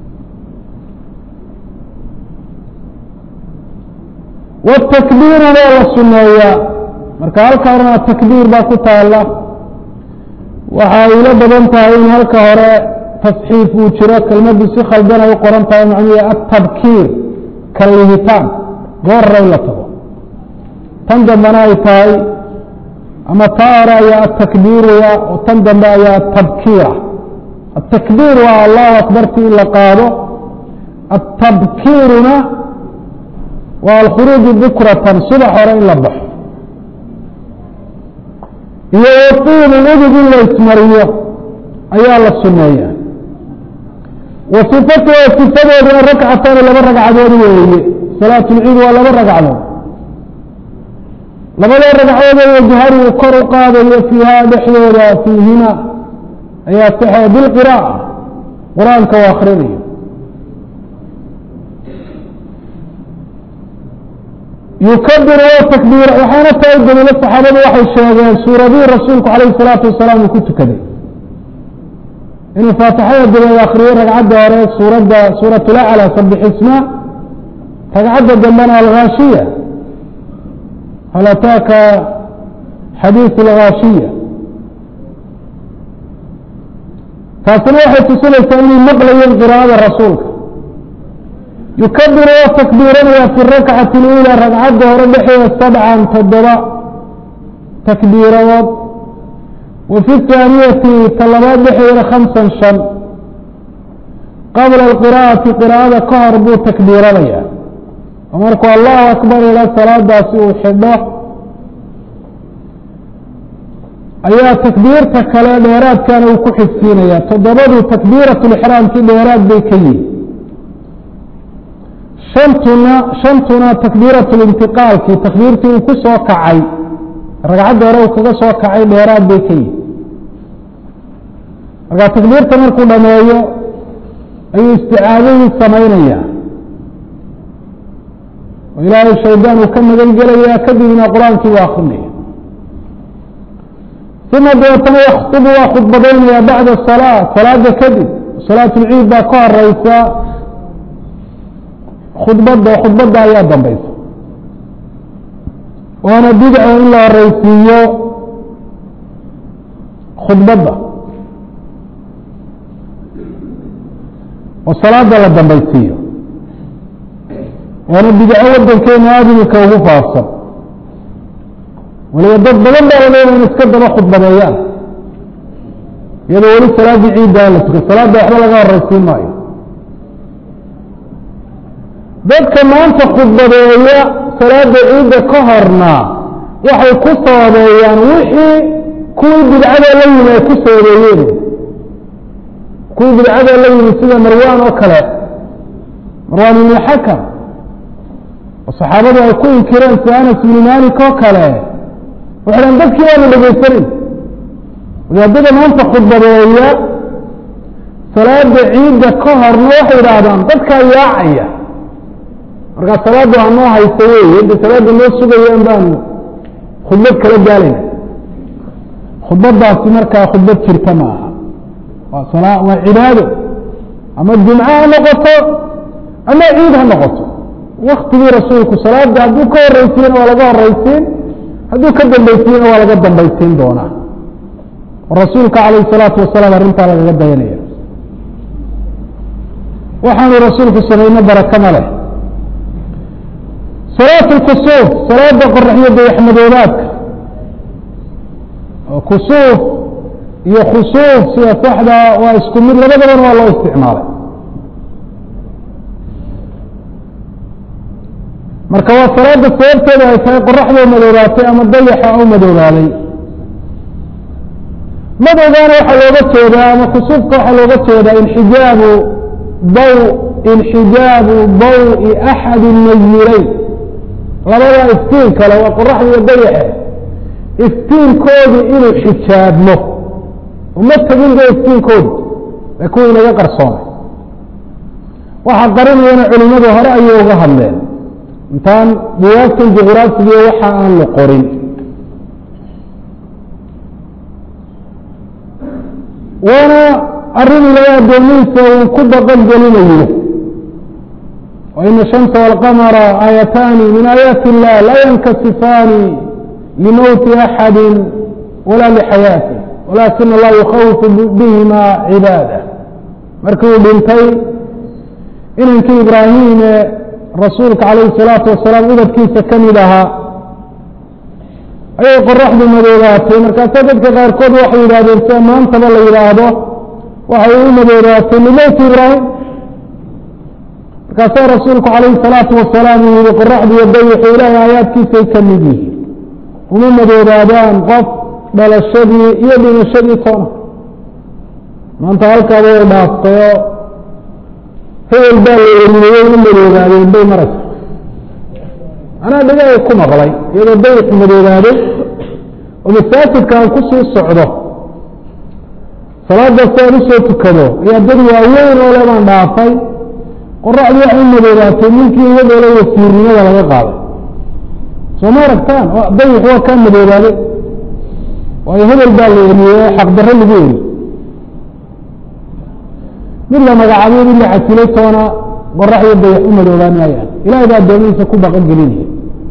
wاtakbiiru waa la suneeyaa marka halka horena takbiir baa ku taala waxa ila badan tahay in halka hore tasxiif uu jiro kelmaddu si khaldan ay u qoran tahay macnuhu atabkiir kalihitaan goorra in la tago tan dambena ay tahay ama taa hore ayaa atakbiiruya oo tan dambe ayaa atabkiira atakbiir waa allahu akbarti in la qaado atabkiiruna waa alkhuruuju bukratan subax hore in la baxo iyo waqiimu udug in la ismariyo ayaa la suneeya wa sifatuha sifadeeduna rakcatani laba ragcadood weeye salaatu lciid waa laba ragcadood labada ragcadood wajhari uu kor u qaadayo fiiha dhexdooda fiihima ayaa taxee bilqiraa'a qur-aanka u akrinayo yukabiru waa takbiir waxaana taa u daliilo saxaabadu waxay sheegeen suuradihii rasuulku calayhi salaatu wasalaam uu ku tukaday inuu faatixada dabeed akriyey ragcadda hore suuradda suuratulacla sabixisma ragcadda dambena alghaashiya hal ataaka xadiiث alghaashiya taasina waxay tusinaysaa inay maqlayeen qiraa'ada rasuulka yukabiru waa takbiiranaya fi rakcati اlأulى ragcadda hore dhexeeda sabcan toddoba takbiiradood wa fi الthaaniyati talabaad dhexeeda hamsan shan qabla اlqira'ati qira'ada ka hor buu takbiiranaya oo markuu allahu akbar ila salaadaasi uu xidho ayaa takbiirta kale dheeraadkana uu ku xigsiinaya toddobadu takbiirat lixraamkii dheeraad bay ka yihin shantuna shantuna takbiirat lintiqaalkii takbiirtii uu ku soo kacay ragcadda hore uu kaga soo kacay dheeraad bay ka yihin markaa takbiirta markuu dhameeyo ayuu isticaadadii samaynaya oo ilaahay shaydaan uu ka magan gelaya kadibna qur-aankii u akrinaya uma dabeetana yaktubu waa khudbadaynaya bacda salaa salaada kadib salaat lciid baa ka horeysa khudbadda khudbadda ayaa dambeysa waana bidco in la horeysiiyo khudbadda oo salaada la dambeysiiyo waana bidco wadankeena aada imika ugu faafsan waliba dad badan baa laleeya in iska daba khudbadeeyaan iyadoo weli salaaddii ciiddaa la tukay salaadda waxba laga horeysiin maayo dadka maanta khudbadeeya salaada ciidda ka horna waxay ku sababeeyaan wixii kuwii bidcada la yimi ay ku sababeeyeen kuwii bidcada la yimi sida marwan oo kale marwan ibn xakam oo saxaabadu ay ku inkireen sida anas ibnu malik oo kale waxay dhan dadkii waanu dhegeysanin wadaadada maanta khudbadeeya salaada ciidda ka horna waxay yidhaahdaan dadkaa yaacaya markaa salaaddu hanoo haysa wey inta salaadda noo sugayaan baanu khudbad kala gaalayna khudbadaasi markaa khudbad jirta ma aha waa sala waa cibaado ama jumco ha noqoto ama ciid ha noqoto waktigii rasuulku salaada hadduu ka horeysiiyena waa laga horeysiin hadduu ka dambaysiiyena waa laga dambaysiin doonaa rasuulka calayh salaatu wasalaam arrintaa lagaga dayanaya waxaanu rasuulku samayno barakama leh salaat lkusuuf salaada qoraxyo dayaxmadoobaadka kusuuf iyo khusuuf sida saxda waa isku mid labadabana waa loo isticmaalay marka waa salaada sababteeda ay tahay qoraxdoo madoobaatay ama dayaxa oo madoobaaday madowgaana waxaa looga jeedaa ama kusuufka waxaa looga jeedaa inxijaabu daw inxijaabu dawi axadi nayireyn labada iftiin kale waa qoraxda iyo dayaxe iftiinkoodii inuu xijaabmo uma tegin ba iftiinkoodu ee kuwii naga qarsoomay waxaa qarinayana culimadu hore ayay uga hadleen intaan buwaagtan juqraafigiiyo waxa aan la qorin waana arrin ilaa addoomihiisa uu ku baqan gelinayo waina الshamsa wاlqamara aayataani min aayaati illah laa yankasifaani limowti axadi wala lixayaati walakin allah yukhawifu bihima cibaada markii uu dhintay inankii ibraahim ee rasuulka calayh الsalaatu wasalaam ubadkiisa ka mid ahaa ayay qoraxdu madoobaatay markaasa dadka qaarkood waxay yidhahdeen sida maantaba la yidhaahdo waxay u madoobaatay limowti ibraahim markaasaa rasuulku calayhi الsalaatu wasalaam uu yihi qoraxdu iyo dayixu ilaahay aayaadkiisay ka mid yihiin uma madoobaadaan qof dhalashadii iyo dhimashadii toona maanta halkaaba way dhaaftayoo hebel baa la elinayey u madoobaadeen bay maraysa anaa dhigay ku maqlay iyadoo dayixu madoobaaday oo masaajidka aan kusii socdo salaada si aan usoo tukado ayaa dad waaweyn oo le baan dhaafay qoraxdii waxay u madoobaatay ninkii iyadoo le wasiirnimada laga qaaday soo ma aragtaan dayix waa kaa madoobaaday waayo hebel baa la eriyey oo xaqdarro lagu eri mid la magacaabay mid la casilay toona qoraxyo dayax u madoobaan maayaan ilahay baa addoomihiisa ku baqan gelinaya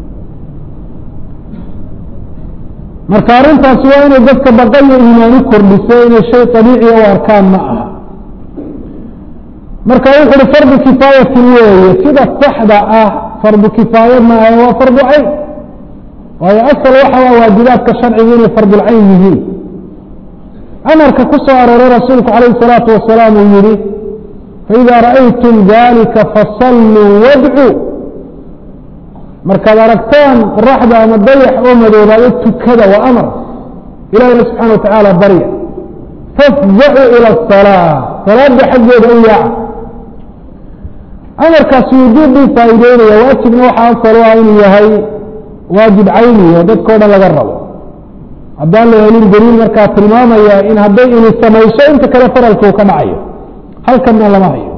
marka arrintaasi waa inay dadka baqa iyo iimaani kordhiso inay shay abiiciya u arkaan ma aha marka wuxu uhi fardu kifaayatin weeye sida saxda ah fardu kifaaye maahe waa fardu cayn waayo asal waxa waa waajibaadka sharciga inay fardulcayn yihiin amarka ku soo arooray rasuulku calayh الsalaatu wasalaam uu yihi faإida ra'aytum dalika fasalluu wadcuu markaad aragtaan qoraxda ama dayax oo madoobaado tukada waa amar ilahina subxana wa tacaala barya fafzacuu ilى الصalاة salaada xaggeeda u yaaca amarkaasi wujuub buu faa'iideynaya waajibna waxaa asal u ah inuu yahay waajib cayniyo dadka o dhan laga rabo haddaan la helin daliil markaa tilmaamaya in hadday ini samayso inta kale faralka uu ka dhacayo halkanna lama hayo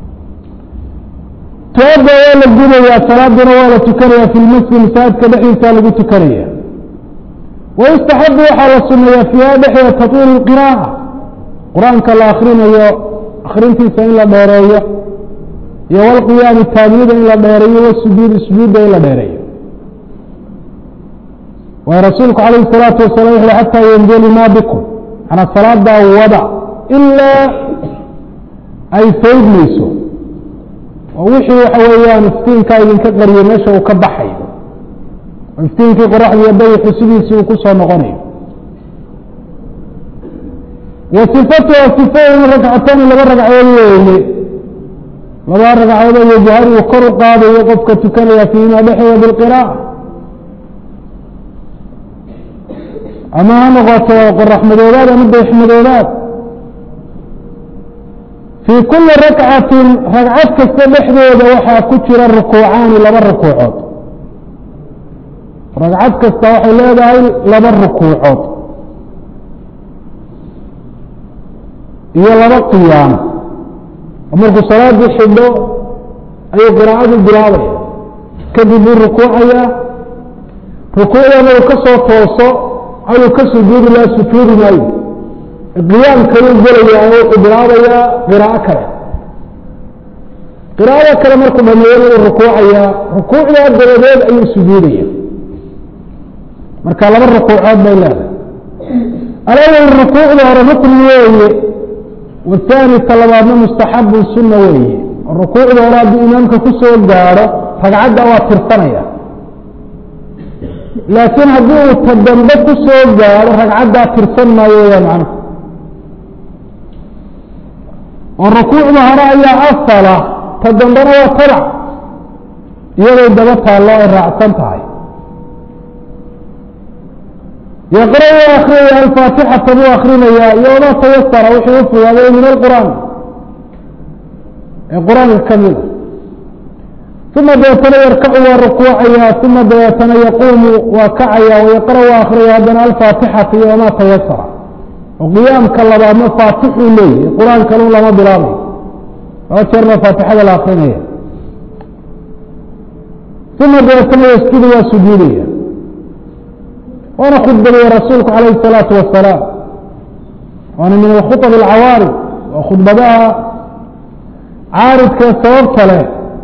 tuada waa la gudayaa salaaduna waa la tukanaya fi lmasjid masaajidka dhexdiisa lagu tukanaya wayustaxabu waxaa la suneeya fiiha dhexdeeda tatwiil qiraa'a qur-aanka la akrinayo akrintiisa in la dheereeyo iyo walqiyaami taabiyada in la dheereeyo wasujuudi sujuudda in la dheereeyo waayo rasuulku calayh الsalaatu wasalam wuxu xataa yendeli ma bikum manaa salaadaa wada ilaa ay faydmayso oo wixii waxa weeyaan iftiinkaa idinka qariyay meesha uu ka baxayo oo iftiinkii qoraxdiiyo dayixu sidiisii uu ku soo noqonayo wa sifatuha sifadeena ragcatani laba ragcood weeye laba ragcood oo yajhar uu kor u qaadayo qofka tukanaya fiima dhexeeda bilqiraa'a ama ha noqoto qoraxmadoodaad ama dayaxmadoodaad fii kuli rakcatin ragcad kasta dhexdeeda waxaa ku jira rukuucaani laba rukuucood ragcad kasta waxay leedahay laba rukuucood iyo laba qiyaamo oo markuu salaadii xidho ayuu qiraa'adii bilaabaya kadib buu rukuucayaa rukuucdana uu ka soo tooso ayuu ka sujuudi laha sujuudi maayo qiyaamkayuu gelayaa oo wuxuu bilaabayaa qiraa'o kale qiraa'ada kale markuu dhameeyana uu rukuucayaa rukuucdaa dabadeed ayuu sujuudaya marka laba rukuucood bay leedahay alawal rukuucda hore rukni weeye wathani ta labaadna mustaxabun sunna weeye rukuucda hore hadduu imaamka ku soo gaadho ragcadda waa tirsanaya laakiin haddii uu ta dambe ku soo gaadho ragcaddaa tirsan maayo weyaan macnuhu oo rukuucda hore ayaa asala ta dambena waa tabac iyaday daba taallo ay raacsan tahay yaqra u akriyaya alfaatixata buu akrinayaa iyo wamaa tayasara wixii u fogaaday min alqur'aan ee qur-aanka ka mida uma dabeetana yarkacu waa rukuucaya uma dabeetana yaquumu waa kacaya wayaqra waa akriyaya haddana alfaatixata iyo wamaa tayasara oo qiyaamka labaadna faatixuu leeyahy qur-aankanu lama bilaabayo laba jeerna faatixada la akrinaya uma dabeetana yasjudu waa sujuudaya waana khudbadaya rasuulku calayh الsalaatu wasalaam waana min alkhuطb alcawaarid waa khudbadaha caaridkee sababta leh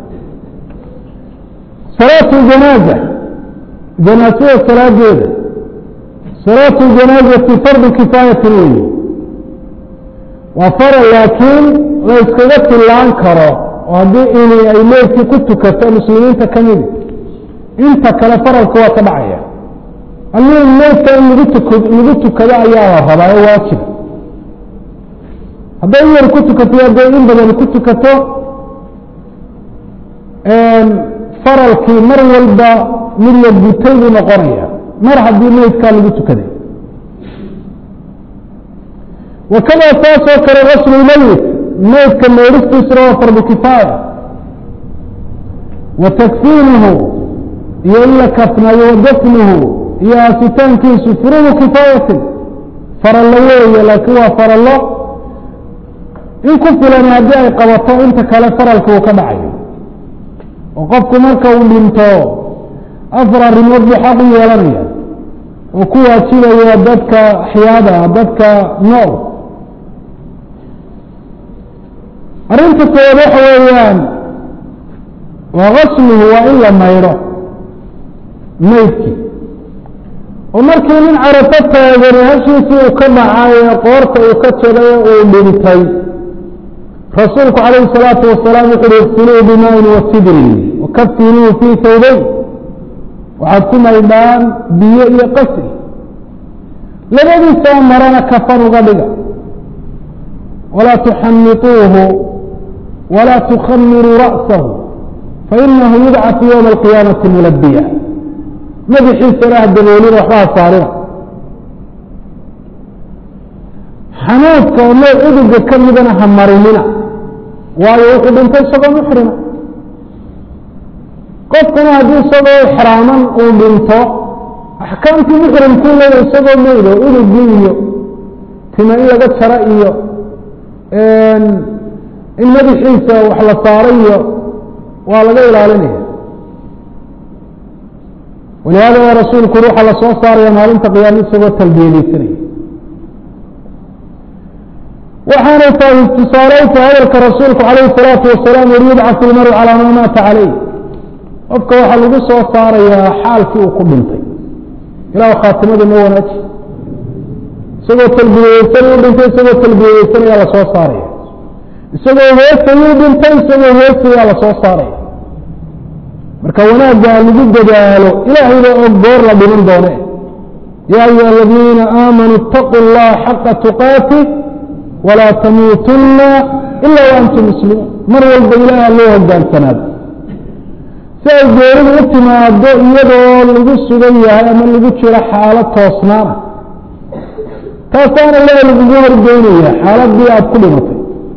salaatu janaaza janaasada salaadeeda salaatu janaazati fardu kifaayati weeye waa faral laakiin la yskaga tillaan karo oo haddii ini ay leedkii ku tukato muslimiinta ka midi inta kale faralka waa ka dhacaya almuhim meydka in lagu tuk lagu tukado ayaa la rabaa oo waajiba hadday in yar ku tukato hadday in badan ku tukato faralkii mar walba mid la gutay buu noqonaya mar haddii meydkaa lagu tukaday wakada saasoo kale gaslu meyit meydka meydhistiisuna waa fardu kifaaya wa takfiinuhu iyo in la kafnayo wa dafnuhu iyo aasitaankiisu furuudu kifaayatin farallo weeye laakiin waa farallo in ku filan haddii ay qabato inta kale faralka uu ka dhacayo oo qofku marka uu dhinto afar arrimood buu xaq u yeelanaya oo ku waajibaya dadka axyaada dadka nool arrinta koowaad waxa weeyaan waa gasluhu waa in la maydho meydkii oo markii nin carafo taagani hashiisii uu ka dhacay ee qoorta uu ka jaday uu dhintay rasuulku calayhi الsalaatu wasalaam wuxu uhi igsiluu bimaain wasidrin wakafinuu fii tawbayn waxaad ku maydhaan biyo iyo qasri labadiisoo marana kafan uga dhiga walaa tuxamituuhu walaa tukhamiruu ra'sahu fainahu yubcaثu ywma alqiyaamati mulabiya madaxiisana ha daboolina waxbaha saarina xanuudka oo nooc uduga ka midana ha marinina waayo wuxuu dhintay isagoo muxrima qofkuna haddii isagoo xraaman uu dhinto axkaamtii muxrimkuu leeya isagoo meydo udugii iyo tima in laga jaro iyo in madaxiisa wax la saaro iyo waa laga ilaalinaya walihaada waa rasuulku uri waxaa lasoo saaraya maalinta qiyaama isagoo talbiyadeysanaya waxaanay tahay istisaalayta hadalka rasuulku calayhi الsalaatu wasalaam uri yubcaثu lmaru calaa maa maata calayh qofka waxaa lagu soo saarayaa xaalkii uu ku dhintay ilah khaatimada ma wanaaji isagoo talbiyadeysan u dhintay isagoo talbiyadeysan ayaa lasoo saaraya isagoo heesayuu dhintay isagoo heesayaa lasoo saaraya marka wanaagga lagu dadaalo ilaahayba og goor la dhiman doone ya ayuha aladiina aamanuu اtaquu اllaha xaqa tuqaati walaa tamuutunna ila waantum muslimuun mar walba ilaaha loo hogaansanaado si ay geeridu u timaado iyadoo lagu sugan yahay ama lagu jiro xaalad toosnaana taasaana ilaha lagugu horgeynaya xaaladii aada ku dhimatay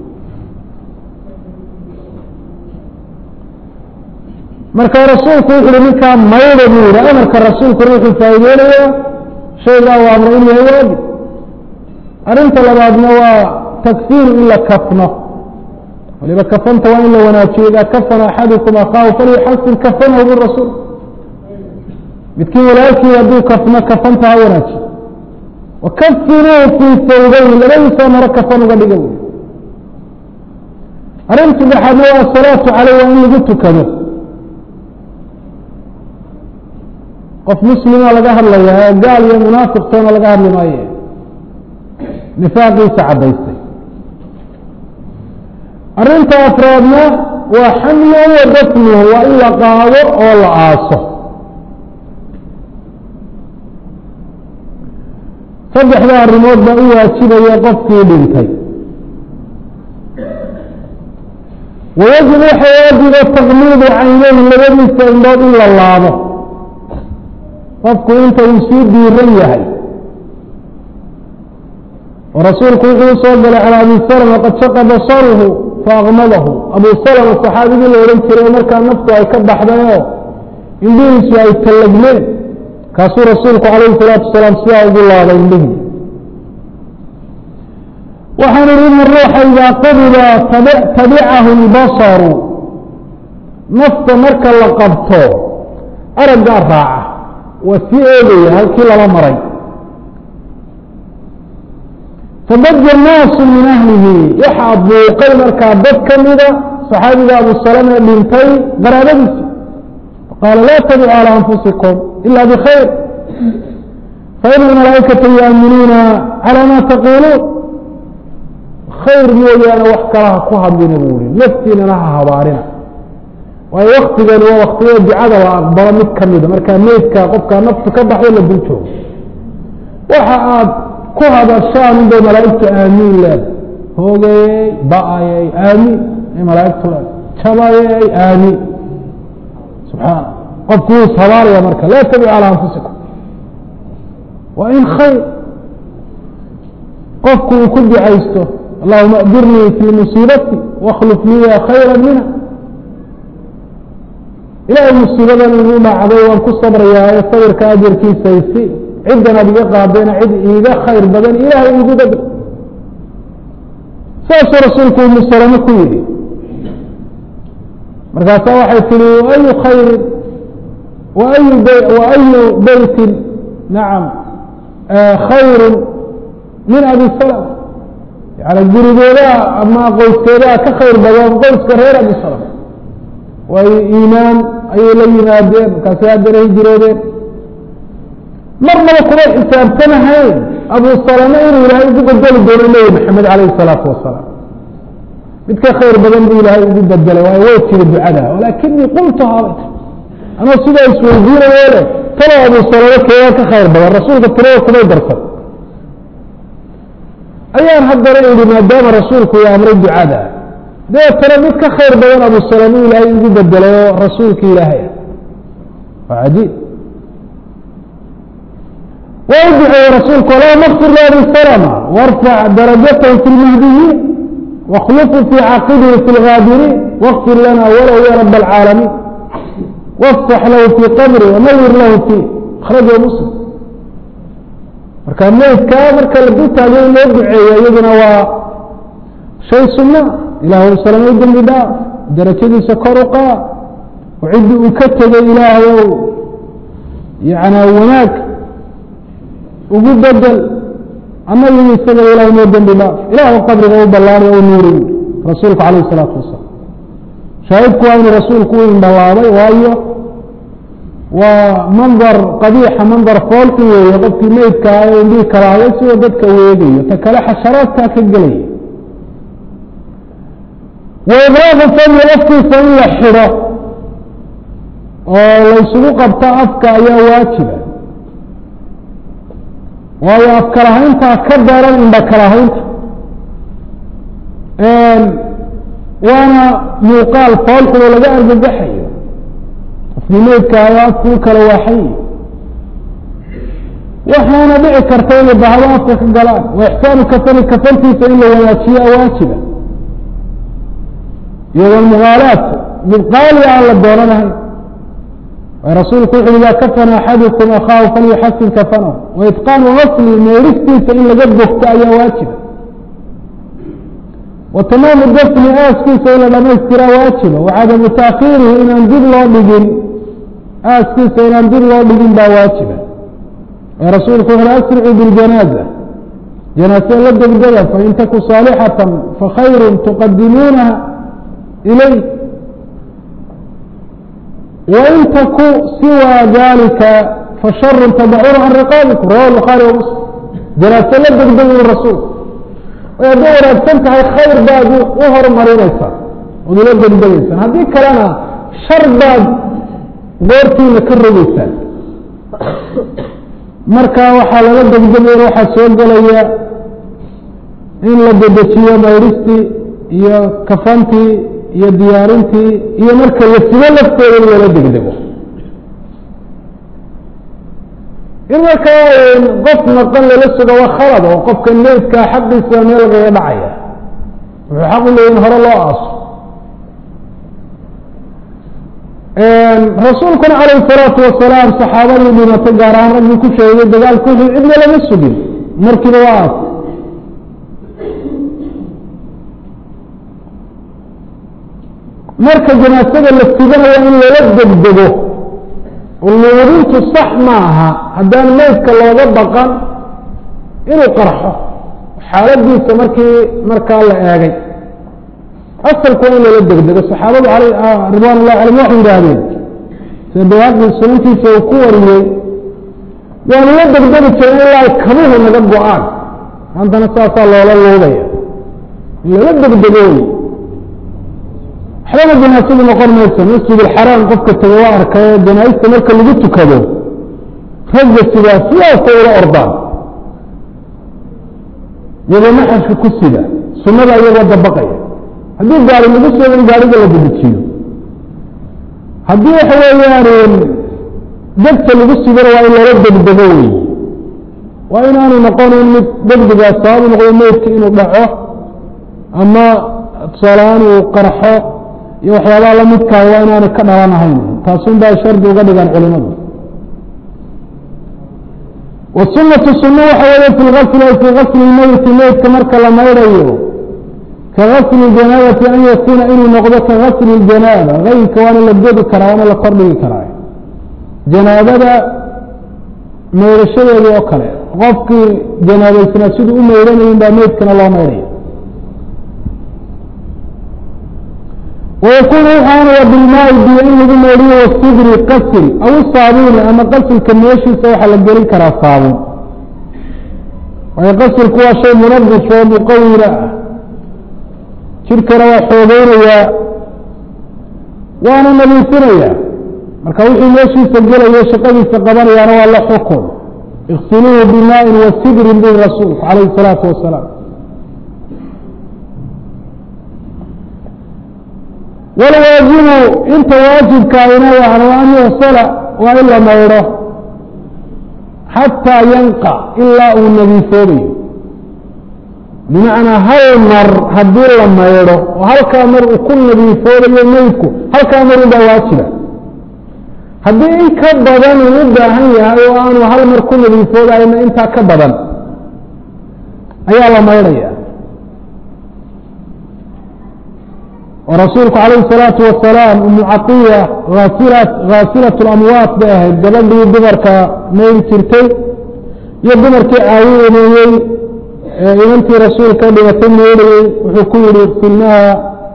marka rasuulku wuxu uhi ninkaa mayda buu yihi amarka rasuulkuna wuxuu faa'iideynayaa shaygaa u amray in yahay waajib arrinta labaadna waa takfiiru in la kafno waliba kafanta waa in la wanaajiyo idaa kafana axadukum akaahu falyuxasin kafanahu birasuul midkiin walaalkii hadduu kafno kafanta ha wanaajiyo wakafinuu fii sawbayn labadiisoo maro kafan uga dhiga wy arrin saddexaadna waa asalaatu caleyh waa in lagu tukado qof muslima laga hadlayaa gaal iyo munaafiqtoona laga hadli maaye nifaaqiisa caddaystay arrinta afraadna waa xamluhu wa dafnuhu waa in la qaado oo la aaso saddexda arrimood baa u waajibaya qofkii dhintay wayajib waxa waajiba taqmiidu caynayhi labadiisa indhood in la laabo qofku inta uu sii diiran yahay oo rasuulku wuxuu usoo galay calى abi salma qad shaqa basaruhu faakmadahu abu salma saxaabigii la odhan jiray markaa naftu ay ka baxday oo indhihiisu ay tallagmeen kaasuu rasuulku calayhi الsalaatu wasalaam sidaa ugu laabay indhihii waxaan ihi in ruuxa idaa qubida tabicahu اlbasaru nafta marka la qabto araggaa raaca waa sii eegaya halkii lala maray fadaja naasu min ahlihi waxaa buuqay markaa dad ka mida saxaabiga abu salama ee dhintay qaraabadiisi qaala laa tabicu calى anfusikum ila bkhayr faina almalaa'ikata yuaminuuna calى ma taquuluun khayr mooyaane wax kalaha ku hadlina buu ihi naftiinana ha habaarina waayo waktigani waa waktiyada ducada la aqbalo mid ka mida markaa meydka qofkaa naftu ka baxdo la dul joogo waxa aad ku hadashaan unbay malaa'igtu aamiin leeda hoogayey ba-ayey aamiin ay malaa'igtu leeda jabayey aamiin subxaana qofku wuu ishabaaraya marka laa tabicu calaa anfusikum waa in khayr qofku uu ku ducaysto allahuma ajirnii fii musiibati wakhluf liya khayra minha ilaahay musiibadan igu dhacday waan ku sabrayaa ee sabirka ajarkiisaysi ciddan ad iga qaadayna cid iiga khayr badan ilaahay igu badr saasuu rasuulku umu salame ku yidhi markaasaa waxay tihi waayu khayrin waayu waayu beytin nacam khayru min abi salama yani gurigeedaa ama qoyskeedaa ka khayr badan qoyska reer abi salama waayo iimaan ayay la yimaadeen markaasay haddana hijiroodeen marnaba kuma xisaabtanahayn abu salame inuu ilaahay ugu bedeli doono nebi maxamed calayhi salaatu wasalaam mid ka khayr badan buu ilaahay ugu bedelay waayo way tiri ducada walaakinii qultuhaa bay tir anoo sidaa isweydiinayo le talo abu salamo keegaa ka khayr badan rasuulka tirada kumay darsan ayaan haddana idhi maadaama rasuulku uu amray ducada dabeetana mid ka khayr badan abu salamo ilaahay ugu bedelay oo rasuulka ilaahay ah waa cajiib waa u duceeyey rasuulku allahuma kfir liabi salama warfac darajatahu fi lmahdiyiin واkلفوا في cاaqبه في الغاaبرين واغفر لنا wlw ya رب العاaلمين وافتح lahu في qبره وnwr lahu فيه أخرجه مسلم marka meydka marka la dultaago in loo duceeyo iyaduna waa shay suنا ilah salmay dembi dhaaf darajadiisa kor u qaad oo ciddi uu ka tegay ilaahayow yana wanaag ugu bedel annagu isaga ilahay noo dembi dhaaf ilahu qabriga u ballaanay o nuuriy rasuulku calayh isalaatu wasalaam shaahidku waa inuu rasuulku u indhalaabay waayo waa mandar qabiixa mandar foolki weeye qofkii meydka ah ee indhihi kalaaday sidoo dadka weegayo ta kale xasharaadkaa ka gelaya wa ibraaqu fadli afkiisa in la xidho oo laysugu qabto afka ayaa waajiba waayo afkalahayntaa ka daran indha kalahaynta waana muuqaal foolxulo laga argagaxayo qofkii meydka ayo afkuu kala waaxay waxaana dhici karta inay bahdo afka ka galaan wa ixsaanu kafani kafantiisa in la wanaajiyo waajiba iyo walmugaalaat mid qaali aan la doonanahayn rasuulku wuxu ida kafana axadukum akhaahu falyuxasin kafanahu waitqaanu gasli meeristiisa in laga bogto ayaa waajiba wa tamaamu dafni aaskiisa in la dhamaystiraa waajiba wacadamu taakhiirihi inaan dib loo dhigin aaskiisa inaan dib loo dhigin baa waajiba rasuulku wuxu asricuu biljanaaza janaasada la degdega fain taku saalixatan fakhayru tuqadimuunaha ilay wain taku siwa dalika fasharu tadacuuna can riqaabikum rawa bukhaari wa muslim janaaso la degdeg ui rasuulku way hadday wanaagsan tahay khayr baad u horumarinaysaa ood ula degdegaysaan haddii kalena shar baad goortiina ka rogeysaan marka waxaa lala degdegay waxaa soo gelaya in la dedejiyo mayristii iyo kafantii iyo diyaarintii iyo marka la sigo lafteeda in lala degdego in markaa qof naqan lala sugo waa khalad oo qofka meydkaa xaqiisa meel lagaga dhacaya wuxuu xaq u leeya in hore loo aaso rasuulkuna calayh salaatu wasalaam saxaabadii dhimatay gaar ahaan raggii ku sheegay dagaalku wuxuu cidna lama sugin markiiba waa aas marka janaasada la siganayo in lala degdego luudintu sax maaha haddaan meydka looga baqan inuu qarxo xaaladiisa markii markaa la eegay asalku waa in lala degdego saxaabadu ridwan ullahi calayhim waxay yidhaahdeen sida bawaaqi sunantiisa uu ku wariyey waanu la degdegi jiray ilaa kabuhu naga go-aan maantana saasaa loola luudaya in lala degdego wey waxbaba janaasadu noqon mayso masjid alxaraam qofka taga waa arkay janaaista marka lagu tukado ragga sidaa sidaasa ula ordaan iyagoo naxashka ku sida sunada iyagoo dabaqaya haddii gaari lagu soo in gaariga la dedejiyo haddii waxa weeyaan degta lagu sidana waa in lala degdego wey waa inaanu noqonin mid degdegaa sababu noqdo meydka inuu dhaco ama tusaalahaan uu qarxo iyo waxyaabaha lamidkaa waa inaanay ka dhalanahayn taasun baa shardi uga dhigaan culimadu wasunatu sunna waxa weeye fi lgasli ay fii gasli meyti meydka marka la maydhayo ka gasli janaabati an yakuuna inuu noqdo ka gasli janaaba gayrka waana la godi karaa waana la kordhigi karaa janaabada maydhashadeedii oo kale qofkii janaabaysnaa siduu u maydhanayin baa meydkana loo maydhaya وykun wuxaanaya bilmaai biyo in lagu meedhiyo wasidri qasil aw saabuuni ama qasilka meeshiisa waxaa la gelin karaa saabuun waayo qasilku waa shay munadif oo muqawira ah jidhkana waa xoogeynayaa waana nadiifinayaa marka wixii meeshiisa gelaya shaqadiisa qabanayaana waa la xukun iksiluuhu bimaain wa sidrin bui rasuulku calayhi salaatu wasalaam walwaajibu inta waajibkaayna yani an yuxsala waa in la maydho xataa yanqa ilaa uu nadiifoobayo bimacnaa hal mar haddii la maydho oo halkaa mar uu ku nadiifoobayo meydku halkaa mar unbaa waajiba haddii in ka badan uu u baahan yahay oo aanu hal mar ku nadiifoodayna intaa ka badan ayaa la maydhaya oo rasuulku calayhi الsalaatu wasalaam umu caiya aasila haasilat اlamwaat bay ahayd gabadhii dumarka mayl jirtay iyo dumarkii caawineeyey inantii rasuulka dhibatay meydhayey wuxuu ku yihi filnaha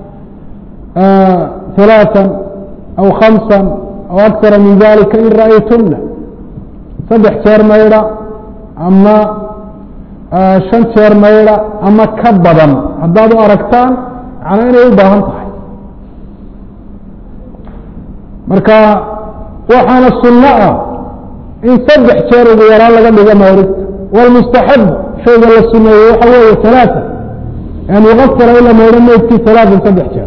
ثaلaaثa aw khamsa aw akara min dalika in ra'aytuna saddex jeer maydha ama shan jeer maydha ama ka badan haddaad u aragtaan macnaa inay u baahan tahay marka waxaana sunno ah in saddex jeer ugu yaraan laga dhigo maydhista wاlmustaxab shayga la suneeyey waxa weeye ثaلaaثa an yukafira in la maydho meydkii ثaلaaثan saddex jeer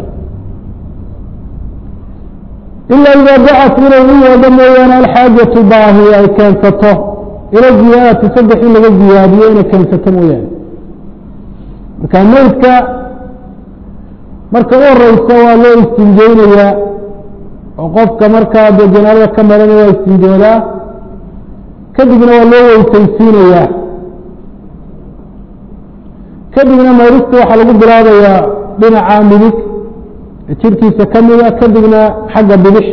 ila ida dacat inay u yeedho mooyaane alxaajatu baahi ay keensato ila ziyaadati saddex in laga ziyaadiyo inay keensato mooyaane marka meydka marka u horeysa waa loo istinjeynayaa oo qofka markaa dee janaalada ka marana waa istinjoodaa kadibna waa loo weysaysiinayaa kadibna maydhista waxaa lagu bilaabayaa dhinaca midig jirkiisa ka mida kadibna xagga bidix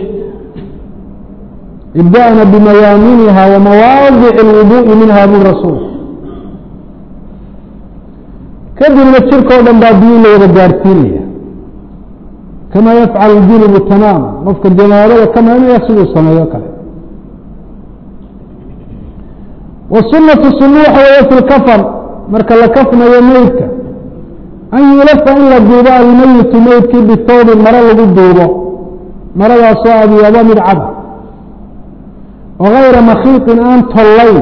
ibda'na bimayaaminiha wa mawaadic اlwuduءi minha bu rasuul kadibna jirka o dhan baa biyi la wada gaarsiinaya kama yafcal junubu tamaama qofka janaabada ka marinaya siduu sameeyo kale wsunatu sunu waxa weeye fi lkafan marka la kafnayo meydka an yulafa in la duubo almeyitu meydkii bihawbin maro lagu duubo maradaasoo abyaba mid cad oo gayra makiiطin aan tollayn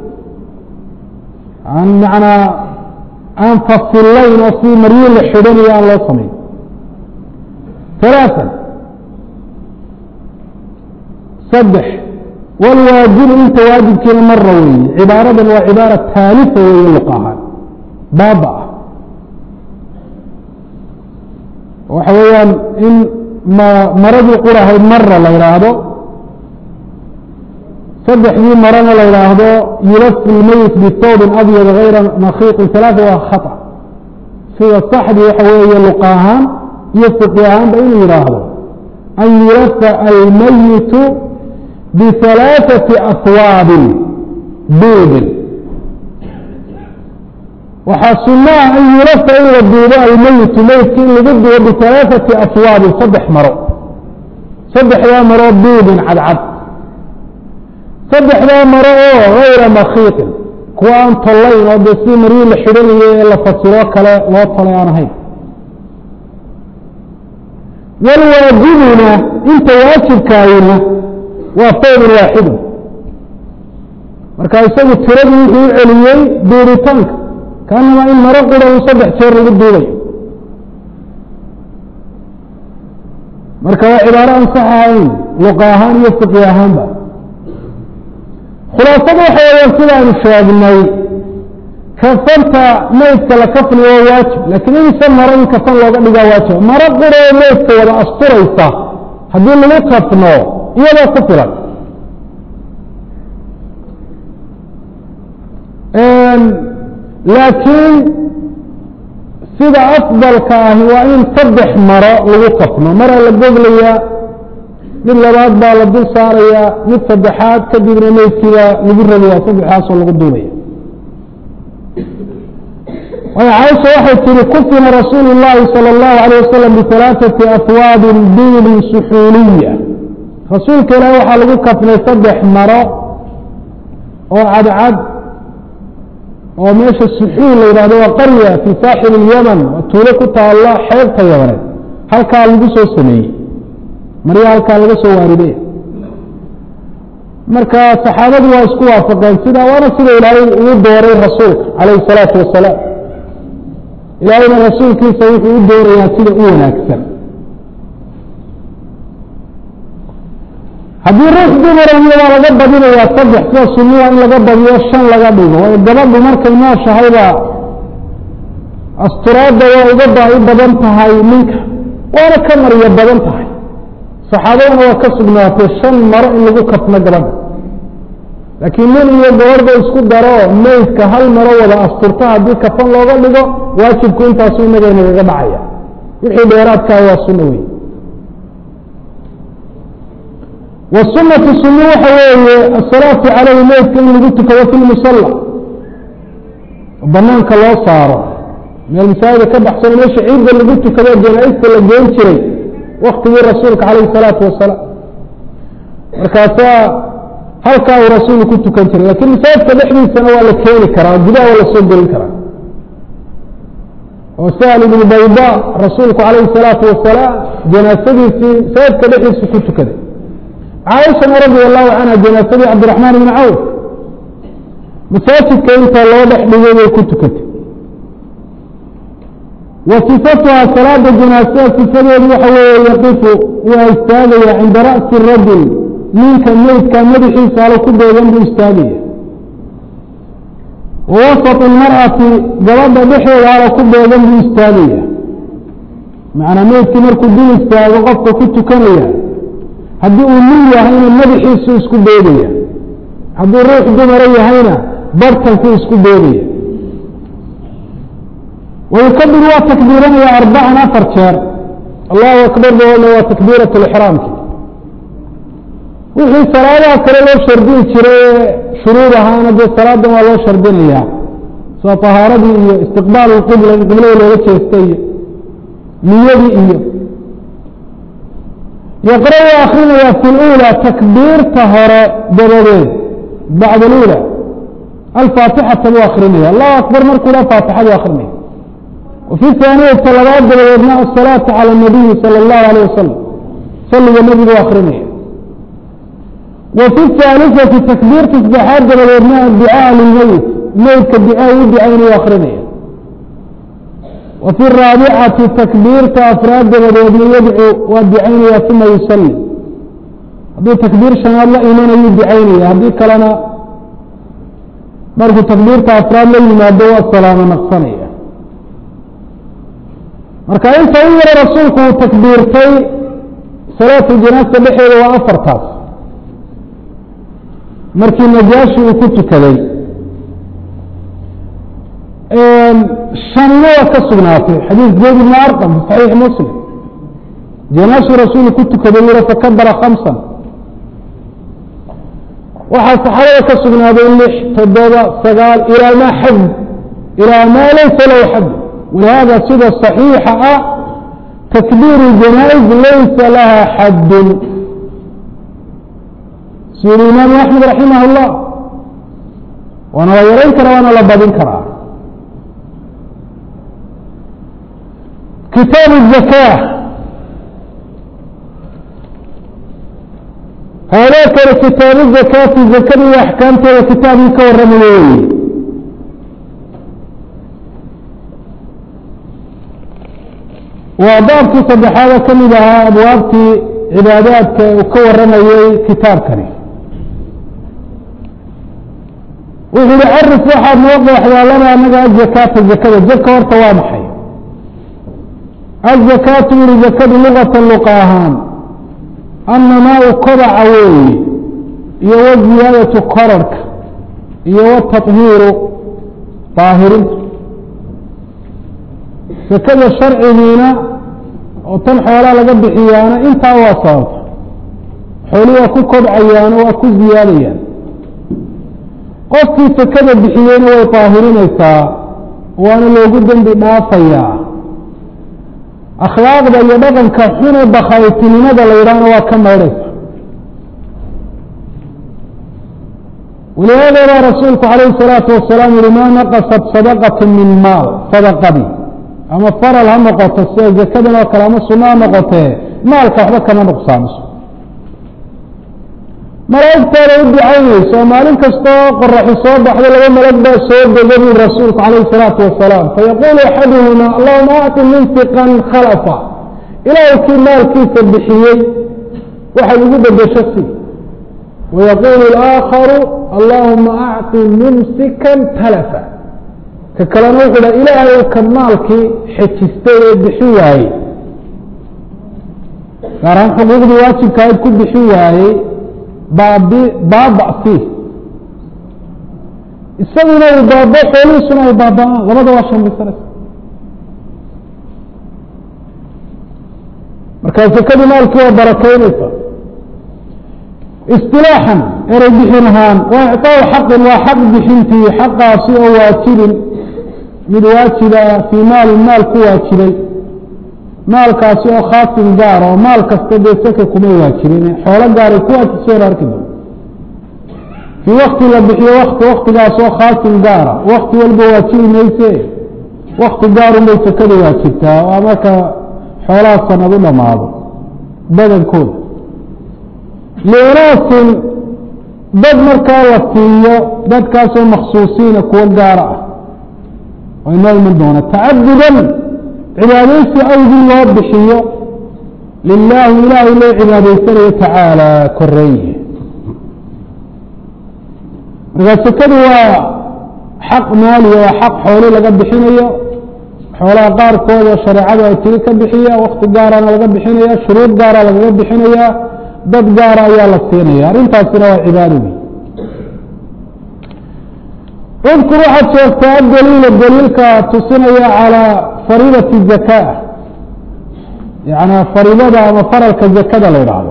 aan manaa aan fasillayn oo si maryo la xidhanayo aan loo samayn ثaلaaثa saddex wاlwaajibu inta waajibkiina mara weeye cibaaradan waa cibaara taalifa weeye luq ahaan baaba ah waxa weeyaan in ma maradii qurahayd mara la yidhaahdo saddexdii marana la yidhaahdo yulafu lmeyit bihawbin abyad gayra makiiqin ثaلaaثa waa khaطأ sida saxdii waxa weeye luqa ahaan iyo fiqi ahaanba inuu yidhaahdo an yulafa almeyitu biثaلaaثaةi aswaabin duubin waxaa suno ah an yulafa in la duubo almeyitu meydka in lagu duubo biثaلaaثaةi aswaabin saddex maro saddexdaa maro duubin cadcad saddexdaa maro oo gayra makiiqin kuwa aan tollayn oo dee si maryi la xidhanayo ee la fasiro kale loo tolay aan ahayn wاlwaajibuna inta waajibkaayina waa fawdun waaxidu marka isagu tiradii wuxuu u celiyey duuritaanka kaanama in maro qura uu saddex jeer lagu duubayo marka waa cibaaro aan sax ahayn luqa ahaan iyo fiqi ahaanba khulaasada waxa weeyaan sidaanu sheegnay kafanta meydka la kafniyo waa waajib laakiin insa maro in kafan looga dhigaa waajib maro qura oo meydka wada asturaysa haddii lagu kafno iyadoo ku filan laakiin sida afdalka ahi waa in saddex maro lagu kafno maraa la goglayaa mid labaad baa la dul saarayaa mid saddexaad kadibna meydkiibaa lagu rabaya saddexdaasoo lagu duubaya waayo caaisha waxay tihi kufina rasuulu llaahi salى اllahu alيyه wasalam biثalaaثati afwaabin duulin suxuuliya rasuulka ilaah waxaa lagu kafnay saddex maro oo cadcad oo meesha suxuul la yidhahdo waa qarya fii saaxil ilyaman waa tuulo ku taalla xeebta yabaneed halkaa lagu soo sameeyey marya halkaa laga soo waariday marka saxaabadu waa isku waafaqeen sidaa waana sida ilaahay ugu dooray rasuulka calayhi salaatu wasalaam ilaahayna rasuulkiisa wuxuu u doorayaa sida u wanaagsan haddii ruux dumara iyadaa laga badinayaa saddex sida sunnuwa in laga badiyo shan laga dhigo waayo gabadhu markay nooshahayba asturaadda waa uga baahi badan tahay ninka waana ka maryo badan tahay saxaabadana waa ka sugnaatay shan maro in lagu kafno gabadha laakiin nin iyo gabadhba isku daro meydka hal maro wada asturta haddii kafan looga dhigo waajibku intaasu inaga inagaga dhacaya wixii dheeraadkaa waa sunno wey wasunatu sunno waxa weeye asalaatu calayhi meydka in lagu tukado fi lmusalla banaanka loo saaro meel masaajida ka baxsano meesha ciidda lagu tukado janaaista la geen jiray waktigii rasuulka calayhi salaatu wasalaam markaasaa halkaa uu rasuulku ku tukan jiray lakiin masaajidka dhexdiisana waa la keeni karaa gudaha waa lasoo gelin karaa oo sahl ibnu bayda rasuulku calayhi salaatu wasalaam janaasadiisii masaajidka dhexdiisa ku tukaday caaishana radi allahu canha janaasadii cabdiraxmaan ibni cawf masaajidka inta loo dhex dhigay bay ku tukatay wa sifatuha salaada janaasada sifadeedu waxa weeye yaqifu waa istaagaya cinda ra'si rajul ninka meydka madaxiisa alo ku beegan buu istaagaya wa wasat ilmar'ati gabadha dhexeeda alo ku beegan buu istaagaya macnaa meydkii markuu dul istaago qofka ku tukanaya haddii uu nin yahayna madaxiisu isku beegaya hadduu ruux dumara yahayna barhtankuu isku beegaya wayukabir waa takbiiranaya arbacan afar jeer allahu akbar daoodna waa takbiirat lixraamki wixii salaadaha kale loo shardini jiray shuruud ahaana dee salaadan waa loo shardinayaa sida tahaaradii iyo istiqbaal qibla in qiblada looga jeesta iyo niyadii iyo yaqra waa akrinayaa fi lula takbiirta hore dabadeed bacd alula alfaatixata buu akrinaya allahu akbar markuu dha faatixadu akrinaya wafi haaniyata labaad dabadeedna asalaatu cala nabiyi sala allahu alayh wasalam salliga nebigu akrinaya wa fi haalisati takbiirta saddexaad dabadeedna adducaa lilmeyit meydka ducaa u ducaynayu akrinaya wa fi raabicati takbiirta afraad dabadeedna yadcu waa ducaynaya uma yusalli hadduu takbiir shanaad la imanayuu ducaynaya haddii kalena markuu takbiirta afraad la yimaado waa salaamo naqsanaya marka inta u yaro rasuulku uu takbiirtay salaatu janaasa dhexeeda waa afartaas markii najaashi uu ku tukaday shanina waa ka sugnaatay xadiis zayd ibni arqam fi saxiix muslim janaashii rasuulu ku tukaday yiro fakabara khamsan waxaa saxaabada ka sugnaaday lix toddoba sagaal ilaa maa xad ilaa maa laysa lahu xad walihaada sida صaxiixa ah takbiiru janaa'iz laysa laha xaddun sida imaamu axmed raximah اllah waana la yarayn karaa waana la badin karaa kitaab الزakاة haadaa kale kitaabu zakaati zakada iyo axkaamteeda kitaabkii ka warramaya wey waa baabkii saddexaada ka mid ahaa abwaabtii cibaadaadka uu ka warramayey kitaabkani wuxuu yihi carif waxaad noo qeexdaa lana anaga azakaata zakada zaka horta waa maxay azakaatu yihi zakadu lugatan luqa ahaan annamaau kobaca weeye iyo waziyaadatu korarhka iyo watahiiru daahirinta sakada sharcigiina oo tan xoolaa laga bixiyaana intaa waa sababta xooli waa ku kobcayaano waa ku ziyaadayaan qofkii sakada bixiyeyna way daahirinaysaa waana loogu dembi dhaafayaa akhlaaqda iyo dhaqanka xune bakaytinimada la yidhaahna waa ka maydhaysa walihaada baa rasuulku calayhi الsalaatu wasalaam yihi maa naqasat sadaqat min maal sadaqadii ama faral ha noqoto sida zakadan oo kale ama suno ha noqotee maalka waxba kama nuqsaamiso malaa'igtaada u ducaynayso oo maalin kastoo qoraxi soo baxdo laba malag baa soo dega bui rasuulku calayhi الsalaatu wasalaam fayaquulu axaduhuma allahuma acti munfiqan khalafa ilaahay kii maalkiisa bixiyey waxay ugu bedesho si wayaquulu اlaakharu allahuma acti mumsikan talafa ka kalena wuxuu dha ilaahay ka maalkii xejistay ee bixin waayey gaar ahaan xuquuqdii waajibkaayd ku bixin waayey baabi baaba'si isaguna uu baaba xoolihiisuna ay baaba-aan labada waa shambaysanaysa markaa sakadii maalkii waa barakeynaysa istilaaxan erey bixin ahaan waa icطaaءu xaqin waa xaq bixintii xaqaasi oo waajibin mid waajiba fii maalin maal ku waajibay maalkaasi oo khaasin gaar oo maal kasta dee saka kuma waajibin xoolo gaaray ku waajibseen arki doon fii wakti la bixiyo wati waktigaas oo khaasin gaara wakti walba waajibi mayse wakti gaarunbay sakada waajibtaa oo marka xoolaha sanad u dhamaado badankooda liunaasin dad markaa la siiyo dadkaasoo maksuusiina kuwo gaara ah oo inoo iman doona tacabudan cibaadaysi awgii loo bixiyo lilaahi ilaahay loo cibaadaysanayo tacaala koreeye markaa sekadu waa xaq maaliya waa xaq xooli laga bixinayo xoolaha qaarkooda shareecadu ay tiri ka bixiya wakti gaarana laga bixinaya shuruud gaara lagaga bixinaya dad gaara ayaa la siinaya arrintaasina waa cibaadadii udkur waxaad sheegtaa adaliila daliilka tusinaya calىa fariidati zaka yana fariidada ama faralka zakada la idhaahdo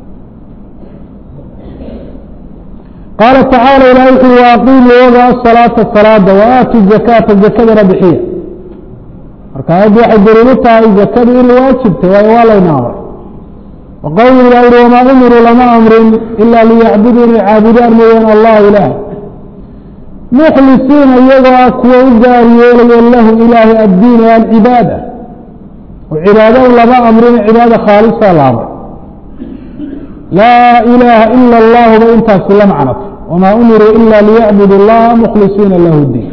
qaala tacaala ilahi wuxu ui waaqiimu oga asalaata salaada wa aatu zakaata zakadana bixiya marka aayaddu waxay daliilu tahay zakadu in waajibtay waayo waa layna amray wa qowlu ilah uhi wamaa umiruu lama amrin ila liyacbuduu inay caabudaan mooyaan allah ilaah mukhlisiina iyagoo ah kuwa u gaari yeelayo lahu ilaahi addiin o alcibaada oo cibaado lama amrina cibaada khaalisa la amray laa ilaaha ila اllahu ba intaasi la macnato wamaa umiruu ila liyacbudu اllaha mukhlisiina lahu diin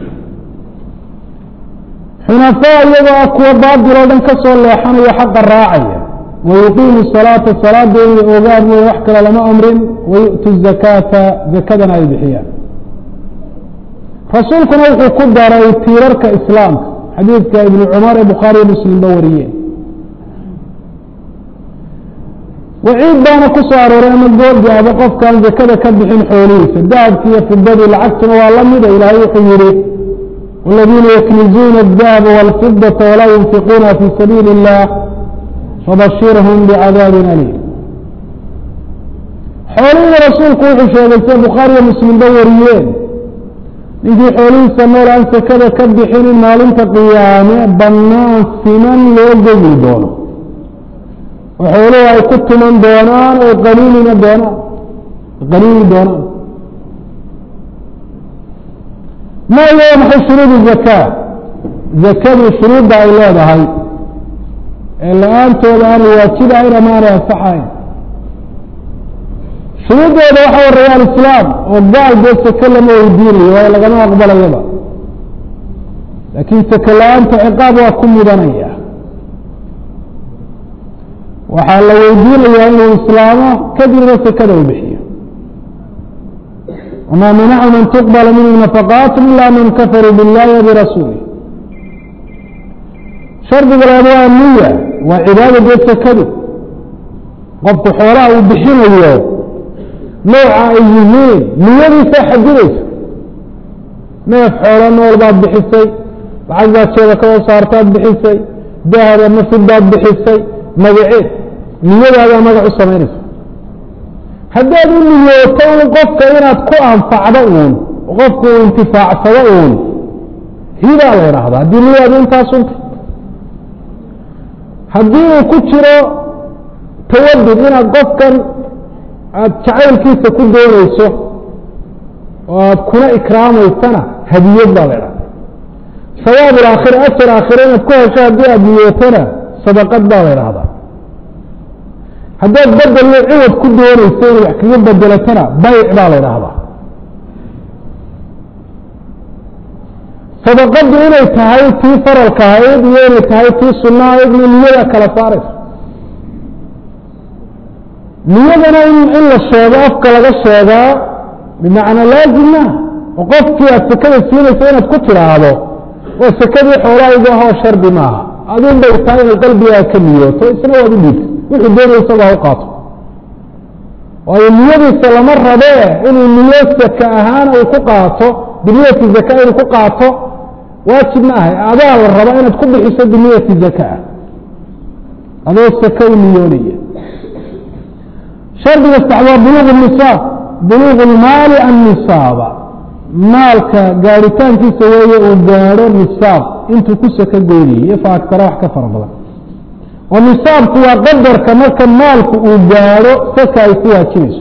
xunafaa iyagoo ah kuwa baadil oo dhan ka soo leexanaya xaqa raacaya wayuqiimu salaata salaada inay ogaan mooye wax kale lama amrin wayu'tu zakaata zakadana ay bixiyaan rasuulkuna wuxuu ku daray tiirarka islaamka xadiidka ibnu cumar ee bukhaariyo muslimba wariyeen waciid baana ku soo arooray ama goorgaaba qofkaan zakada ka bixin xoolihiisa dahabki iyo fidadii lacagtuna waa la mida ilaahay wuxuu yihi والذينa يkنiزuuna الذهب والفiضة وlaa ينfiقuna في سبيiل الlah fabشirهm بعadاaب أليم xoolihii rasuulku wuxuu sheegay sida bukhaariyo muslimba wariyeen ninkii xoolihiisa nool aan sakada ka bixinin maalinta qiyaame banaan siman loo gogi doono oo xooluhu ay ku tuman doonaan oo qaniinina doonaan qaniini doonaan ma iyo maxay shuruudu zakaa zakadu shuruudda ay leedahay ee la-aantooda aanay waajibahayn ama aanay ansaxayn shuruuddooda waxa horeeya alislaam oo gaal dee sake lama weydiinayo waayo lagama aqbalayaba laakiin sake la-aanta ciqaab waa ku mudanaya waxaa la weydiinayaa inuu islaamo kadibna sakada u bixiyo wma manacu man tuqbala minhu nafaqaat ila man kafaruu biاllahi wabirasuulih shardiga labaad waa niya waa cibaada dee sakadu qofku xoolaha uu bixinayo nooca ay yihiin niyadiisa xadidaysa neef xoolo nool baad bixisay lacag baad jeeda ka soo saartaad bixisay dahab ama fidaad bixisay magaceed niyadaadaa magac u samaynaysa haddaad u niyooto un qofka inaad ku anfacdo uun qofku uu intifaacsado uun hidaa la idhaahdaa haddii niyaadu intaasunta haddii uu ku jiro tawadud inaad qofkan aada jacaylkiisa ku doonayso oo aada kuna ikraamaysana hadiyad baa la idhahda sawaab alaakhira ajar aakhira inaad ku hesho haddii aada niyootana sadaqad baa la idhahdaa haddaad bedel iyo ciwad ku doonayso inay wax kaga bedelatana bayc baa la idhaahdaa sadaqaddu inay tahay tii faralka ahayd iyo inay tahay tii sunna ahayd iyo niyada kala saaraysa niyadana in in la sheego afka laga sheegaa bimacnaa laazim maaha oo qofkii aad sekada siinaysa inaad ku tidhaahdo oo sekadii xoolahaygu ahoo shardi maaha adun bay tahay inay qalbigaaga ka niyooto isna waad u dhiibta wuxuu doonaya isagaa u qaato waayo niyadiisa lama rabee inuu niyo saka ahaan uu ku qaato biniyati zaka inuu ku qaato waajib ma ahay adaa la rabaa inaad ku bixiso biniyati zakaa adoo saka u niyoonaya shardiga saxdaa buluuq nisaab buluuq lmaali annisaaba maalka gaaritaankiisa weeye uu gaadho nisaab intuu ku saka goynayay iyo fa agtara wax ka fara badan oo nisaabku waa qadarka marka maalku uu gaadho saka ay ku waajibayso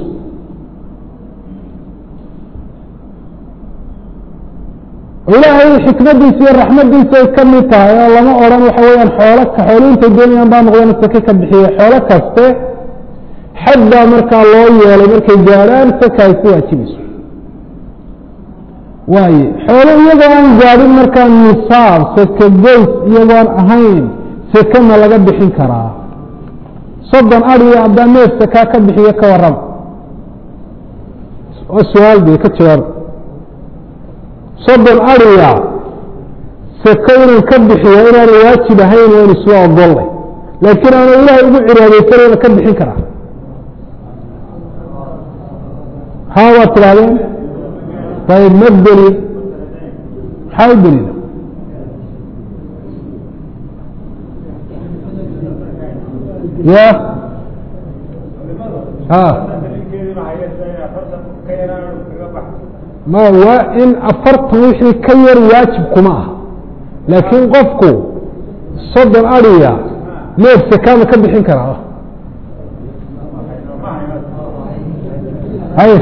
ilaahay xikmadiisa iyo raxmadiisa ay ka mid tahay oo lama odhan waxa weyaan xoolo xoolo intay doonayaan baa noqdeen sake ka bixiye xoolo kaste xad baa markaa loo yeelay markay gaadhaan saka ay ku waajibayso waaye xoolo iyagoo aan gaadhin markaa nisaab saka goys iyagoon ahayn seke ma laga bixin karaa soddon adiyo haddaa neef sakaa ka bixiyo ka warrama oo su-aal bay ka jawaaba soddon adiya seko inuu ka bixiyo inaanu waajib ahayn waan isla ogollay laakiin aanu ilaahay ugu ciraadeysanayna ka bixin karaa haa waad tidhahdeen ayb ma deliil maxaa u deliila ya ma waa in afartan wixii ka yar waajib kuma ah laakiin qofku soddon adiya neef sakaama ka bixin karaa hay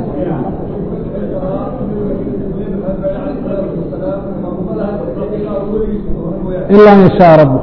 ila an yashaa rab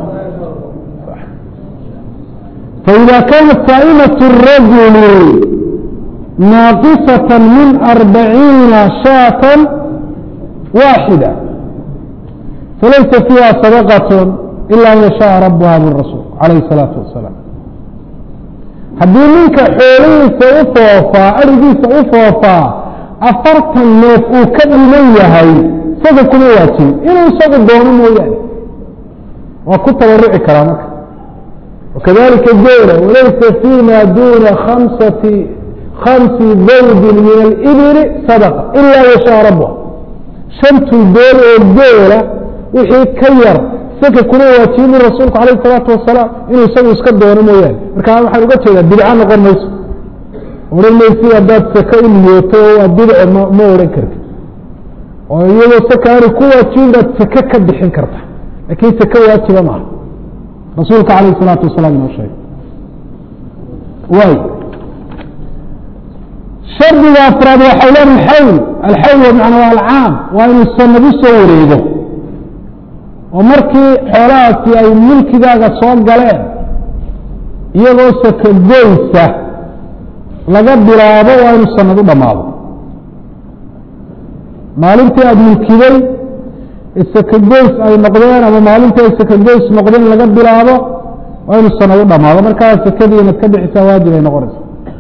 فإذا كانت صائمة الرجل ناقصة من أربعين شاة واحدة فليس فيها صدقة إلا أن يشاء ربها بالرسول عليه الصلاة والسلام haddii ninka xoolihiisa u foofaa arigiisa u foofaa afartan neef uu ka dhiman yahay isaga kuma waajibin inuu isagu doono mooyaane waa ku tabaruci karaa marka wakadalika geela walaysa fima duna kamsati kamsi zawdin min alibili sadaqa ilaa yashaa rabha shantuu dool oo geela wixii ka yar saka kuma waajibin rasuulku alayh salaatu wasalaam inuu isagu iska doono mooyaane marka waxaan uga jeedaa bidca noqon mayso odhan maysi haddaad saka u niyooto waa bidce ma ma odhan karti oo iyadoo saka aani ku waajibin baad sake ka bixin karta laakiin sake waajiba maaha rasuulka alayh salaatu wasalaam inoo sheegay waay shardiga afraad waa xawlaan alxawl alxawl macna waa alcaam waa inuu sanad u soo wareego oo markii xoolahaasi ay milkigaaga soo galeen iyagoo saka goysa laga bilaabo waa inuu sanad u dhammaado maalintii aada milkiday sakagoys ay noqdeen ama maalintii ay sakagoys noqdeen laga bilaabo waa inuu sanad u dhamaado markaa sakadii inaad ka bixisaa waajib ay noqonaysa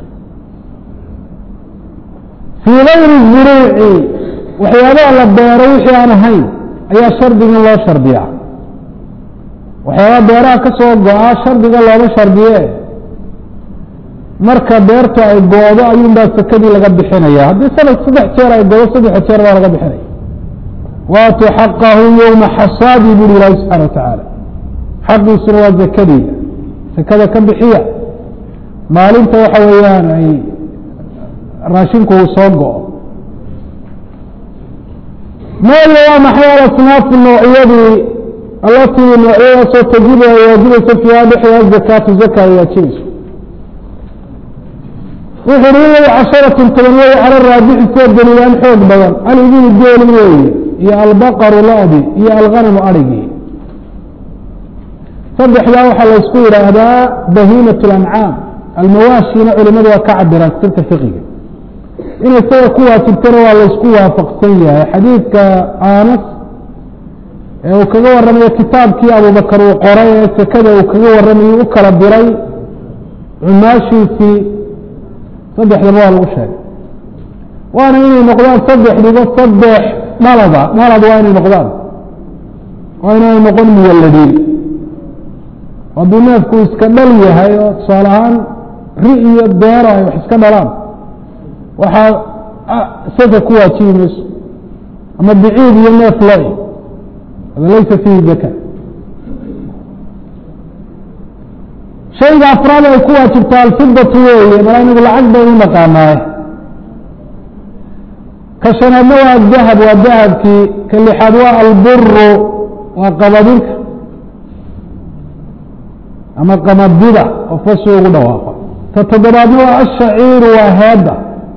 fii gayri zuruuci waxyaabaha la beero wixii aan ahayn ayaa shardigan loo shardiyaa waxyaabaha beeraha ka soo go-a shardiga looma shardiye marka beertu ay goodo ayuunbaa sakadii laga bixinaya haddii sanad saddex jeer ay goodo saddexa jeer baa laga bixinaya waatuu xaqahu yowma xasaadi buri ilaahi subxana watacaala xaqiisuna waa zakadiida sakada ka bixiya maalinta waxa weeyaan ay raashinku uu soo go-o mooya waa maxay alasnaafu noocyadii allatii noocyadaasoo tajibu ay waajibayso fiiha dhexdeeda zakaatu zaka ay waajibayso wuxu uhi way casharatun toban wey cala raabici soo daliilaan xoog badan alibilu geeli weeye iyo albaqaru lo-di iyo alghanamu adhigii saddexdaa waxaa laysku yidhaahdaa bahiimat lancaam almawaashina culimadu waa ka cabiraan kutubta fiqiga in isaga ku waajibtana waa laysku waafaqsan yahay xadiidka anas ee uu kaga warramayo kitaabkii abubakar uu qoray ee sekada uu kaga warramayo u kala diray cumaashiisii saddexdaba waa lagu sheegay waana inay noqdaan saddexdiba saddex dhalada dhalad waa inay noqdaan waa inaanay noqon muwalladiin hadduu neefku iska dhal yahay oo tusaale ahaan ri iyo beero ay wax iska dhalaan waxaa saka ku waajibi mayso ama biciid iyo neef lo hada laysa fiihi zaka shayga afraad ay ku waajibtaa alfidatu weeye mala inagu lacag baynu naqaanaaye ka shanaadna waa dahab waa dahabkii ka lixaad waa alburu waa qabadinka ama qamadida oo fasu ugu dhawaaqa ka toddobaadna waa ashaciiru waa heedda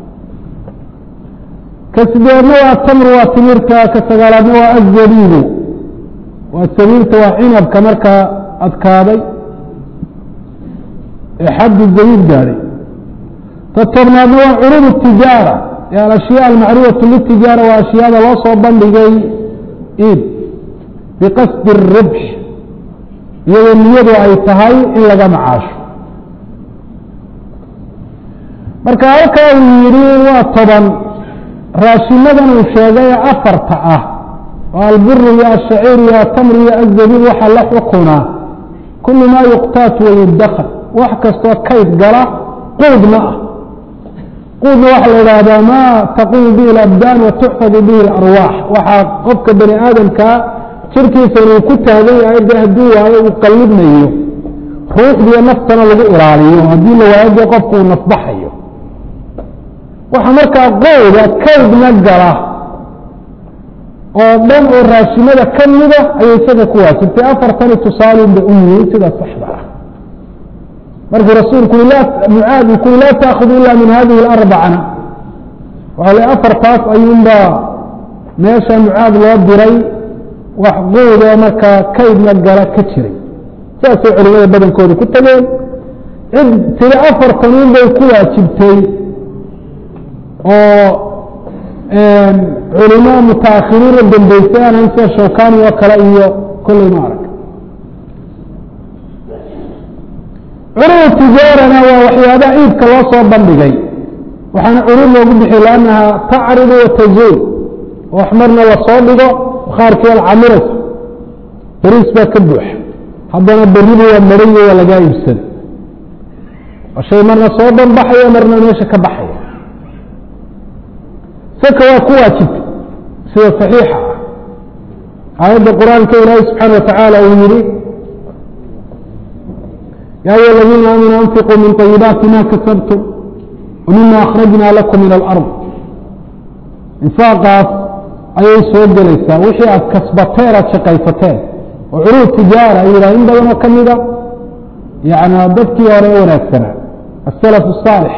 ka sideedna waa tamru waa timirta ka sagaalaadna waa azabiibu waa sabiibta waa cinabka markaa adkaaday ee xaddu zabiib gaadhay ka tobnaadna waa curuub tijaara ee alashyaa almacruufatu litijaara waa ashyaada loo soo bandhigay iib biqasdi الribx iyadoo niyadu ay tahay in laga macaasho marka halkaa uu yidhi waa toban raashimadan uu sheegay ee afarta ah oo alburu iyo ashaciir iyo atamr iyo azabiib waxaa la xukunaa kulu maa yuqtaat wayudakar wax kastoo kayd gala quudna ah quudna waxaa la idhaahdaa maa taqumu bihi alabdaan wa tuxfadu bihi alarwaax waxaa qofka bani aadamkaa jirkiisa inuu ku taagan yahay de hadduu waayo uu qallibnayo ruuxdiiyo naftana lagu ilaaliyo haddii la waayo dee qofku uu nafbaxayo waxaa markaa qowda kaydna gala oo dhan oo raashimada ka mida ayay isaga ku waajibtay afartani tusaalun bay u yihiin sida saxda ah markuu rasuulku mucaad uu kui laa taakudu ila min hadihi alarbacana waxaa le afartaas ayuunbaa meesha mucaad loo diray wax quudoo markaa kaydna gala ka jiray saasay culimada badankooda ku tageen cid tiri afartanuun bay ku waajibtay oo culimo mutaakhiriin la dambeysay aan hayn sida shawkani oo kale iyo kolley ma arag curuud tijaarana waa waxyaabaha iibka loo soo bandhigay waxaana curuud loogu bixiy lannaha tacridu watazuul wax marna lasoo dhigo bakhaarkii alcamiras beriis baa ka buuxa haddana beridu waa mariyo waa lagaa iibsada waa shay marna soo banbaxaya marna meesha ka baxaya saka waa ku waajibta sida صaxiixa ah aayadda qur-aanka ilaahi subxaana watacaala uu yihi ya ayuha aladiina aamanuu anfiquu min طayibaati ma kasabtum wmima akhrajna lakum min alard infaaqaas ayay soo gelaysaa wixii aad kasbateen aad shaqaysateen oo curuud tijaara ay yidhah in badanoo ka mida yani dadkii hore ee wanaagsanaa asalaf الصaalix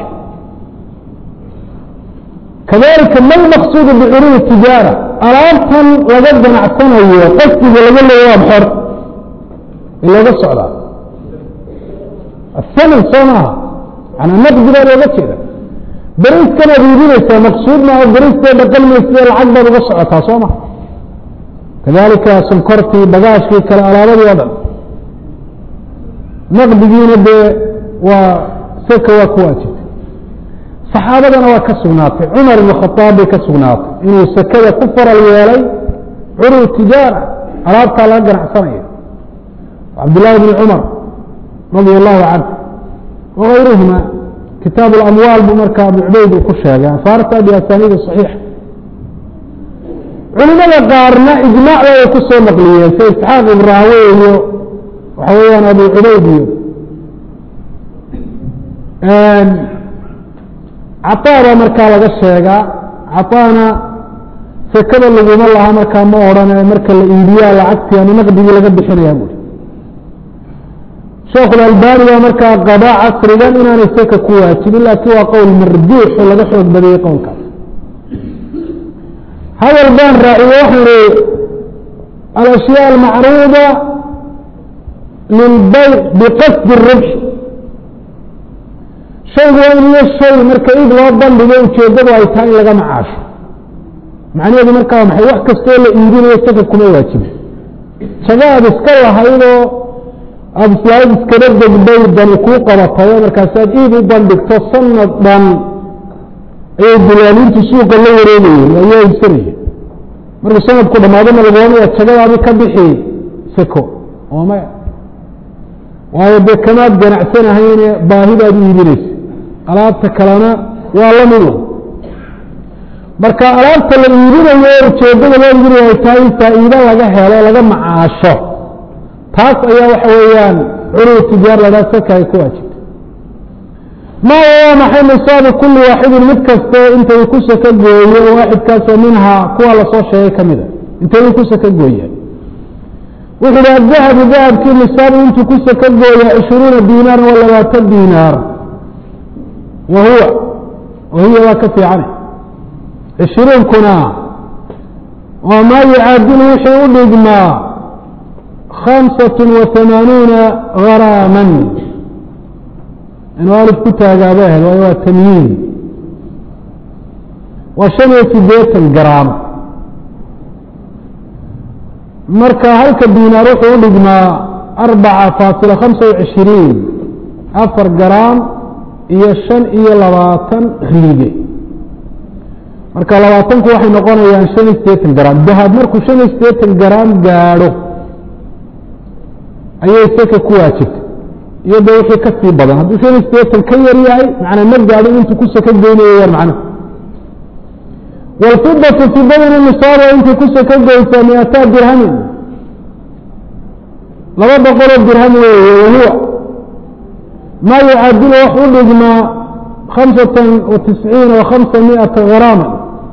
kadalika ma lmaqsuudu bicuruud tijaara alaabtan laga ganacsanayo qasdiga laga leeya waa xor ee looga socdaa asaman soo maaha manaa naqdi baa looga jeeda beriiskan aad iibinaysaa maqsuud maaha beriistee dhaqan maysidee lacag baad uga socotaa soo ma kadalika sonkortii bagaashkii kale alaabadii o dhan naqdigiina dee waa seka waa ku waajibtay saxaabadana waa ka sugnaatay cumar ibn khaaab bay ka sugnaatay inuu sekada ku faral yeelay curuud tijaara alaabtaa laga ganacsanayo cabdillaahi bni cumar radia allahu canhu wagayruhuma kitaab اlamwaal buu marka abu cubayd uu ku sheegay asaarta biasaniidi صaxiixa culimada qaarna ijmaac bay ku soo naqliyeen sida isxaaq ibraawe iyo waxa weeyaan abu cubayd iyo caطaa baa markaa laga sheegaa caطaana sekada laguma laha markaa ma odhane marka la iibiyaa lacagtii ama naqdigii laga bixinaya bui sheekhulalbani baa markaa qaba casrigan inaanay seka ku waajibin laakiin waa qowl marjuux oo laga xoog badiyey qowlkaas hadal baan raaciye waxaan ihi alashyaa almacruuda lilbayc biqasdi الribx shaygu waa in iyo shay marka id loo bandhigo ujeeddadu ay tahay in laga macaasho macnaheedu markaa waa maxay wax kastoo la iibinayo saka kuma waajibin jago aada iska lahaydoo aada islaamid iskaba degday dani kuu qabatayo markaasaad iid u bandhigto sanad dhan ayay dulaalintu suuqa la wareegayeen ayaa iibsanaya markuu sanadku dhamaadona lagu ohanaya jagadaadi ka bixi seko oo maya waayo dee kamaad ganacsanahayne baahidaad iibinaysa alaabta kalena waa la mido marka alaabta la iibinayo ujeeddada loo iibinayo ay tahay in faa'iido laga helo laga macaasho taas ayaa waxa weeyaan culuw tijaar ladhaa saka ay ku waajibta maya waa maxay nisaabu kulli waaxidin mid kaste intay ku saka gooyo waaxidkaasoo minhaa kuwa lasoo sheegay ka mida intay ku saka gooyaan wuxu hi adahabu dahabkii nisaabu intuu ku saka gooya cishruuna diinaar wa labaatan diinaar wa huwa wahiya waa ka fiicane cishruunkuna waa maa yucaadilu wixii u dhigmaa khamsat wa hamaanuuna garaaman inuu alif ku taagaaba ahayd waayo waa tamyiin waa shan iyo sideetan garaam marka halka diinaar wuxuu u dhigmaa arbaca faasila khamsa wacishiriin afar garaam iyo shan iyo labaatan riige marka labaatanku waxay noqonayaan shan iyo sideetan garaam dahab markuu shan iyo sideetan garaam gaadho ayay saka ku waajibtay iyado wixii ka sii badan hadduu shan iyo sideetan ka yar yahay macnaa ma gaadho intuu ku saka goynayo yar macno wاlfidatu fidadana nisaaba intay ku saka goysaa miataa dirhamin laba boqoloo dirham weeye wahuwa maa yucaadilu wax u dhigmaa khamsatan wa tisciina wa khamsa miata garaama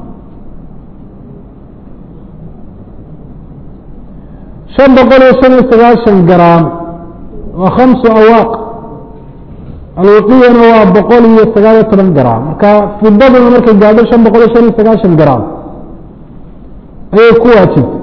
shan boqol iyo shan iyo sagaashan garaam waa khamsu awaaq alwaqiyana waa boqol iyo sagaal iyo toban garaam marka fidaduna markay gaadho shan boqol iyo shan iyo sagaashan garaam ayay ku waajibtay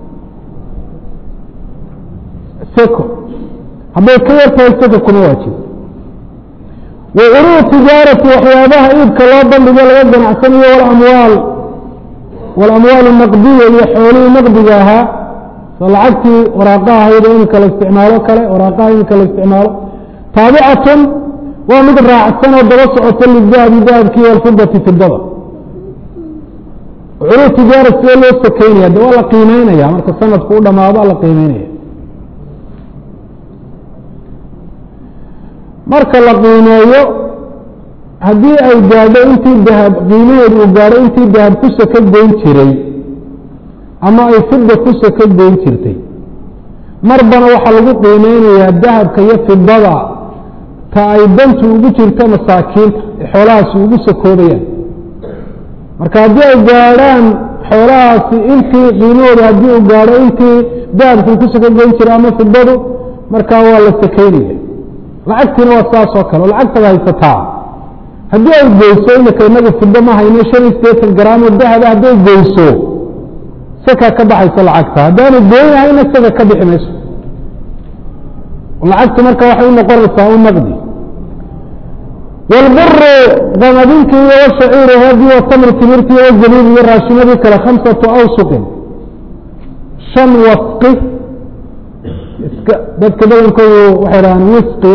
seko hadday ka yar tahay seko kuma waajib wa curuu tijaarati waxyaabaha iibka loo bandhigo laga ganacsanayo walamwaal walamwaal naqdiya iyo xoolihii naqdiga ahaa so lacagtii waraaqaha ahayd oo imika la isticmaalo kale waraaqaha imika la isticmaalo taabicatun waa mid raacsan oo daba socoto lidahabi dahabkii walfidati fidada curuu tijaara sidee loo sakeynaya de waa la qiimeynaya marka sanadku u dhamaado la qiimeynaya marka la qiimeeyo haddii ay gaadho intii dahab qiimaheedu uu gaadho intii dahab ku saka goyn jiray ama ay fida ku saka goyn jirtay marbana waxaa lagu qiimeynayaa dahabka iyo fidada ta ay dantu ugu jirto masaakiinta ee xoolahaasi ugu sakoobayaan marka haddii ay gaadhaan xoolahaasi intii qiimahooda haddii uu gaadho intii dahabkii ku saka goyn jiray ama fidadu markaa waa la sakeynaya lacagtiina waa saas oo kale oo lacagtada haysataa haddii ay goyso imika inagu fido ma hayno shan iyo sideetan garaamo dahaba hadday goyso saka ka baxayso lacagta haddaanu goynahayna saka ka bixi mayso lacagtu marka waxay u noqonaysaa u naqdi wاlburu qamadinki iyo wshaciiri hadi watamri timirti iyo zabiib iyo raashimadii kale khamsatu awsuqin shan wasqi iska dadka badankoodu waxay dhahaan wisqi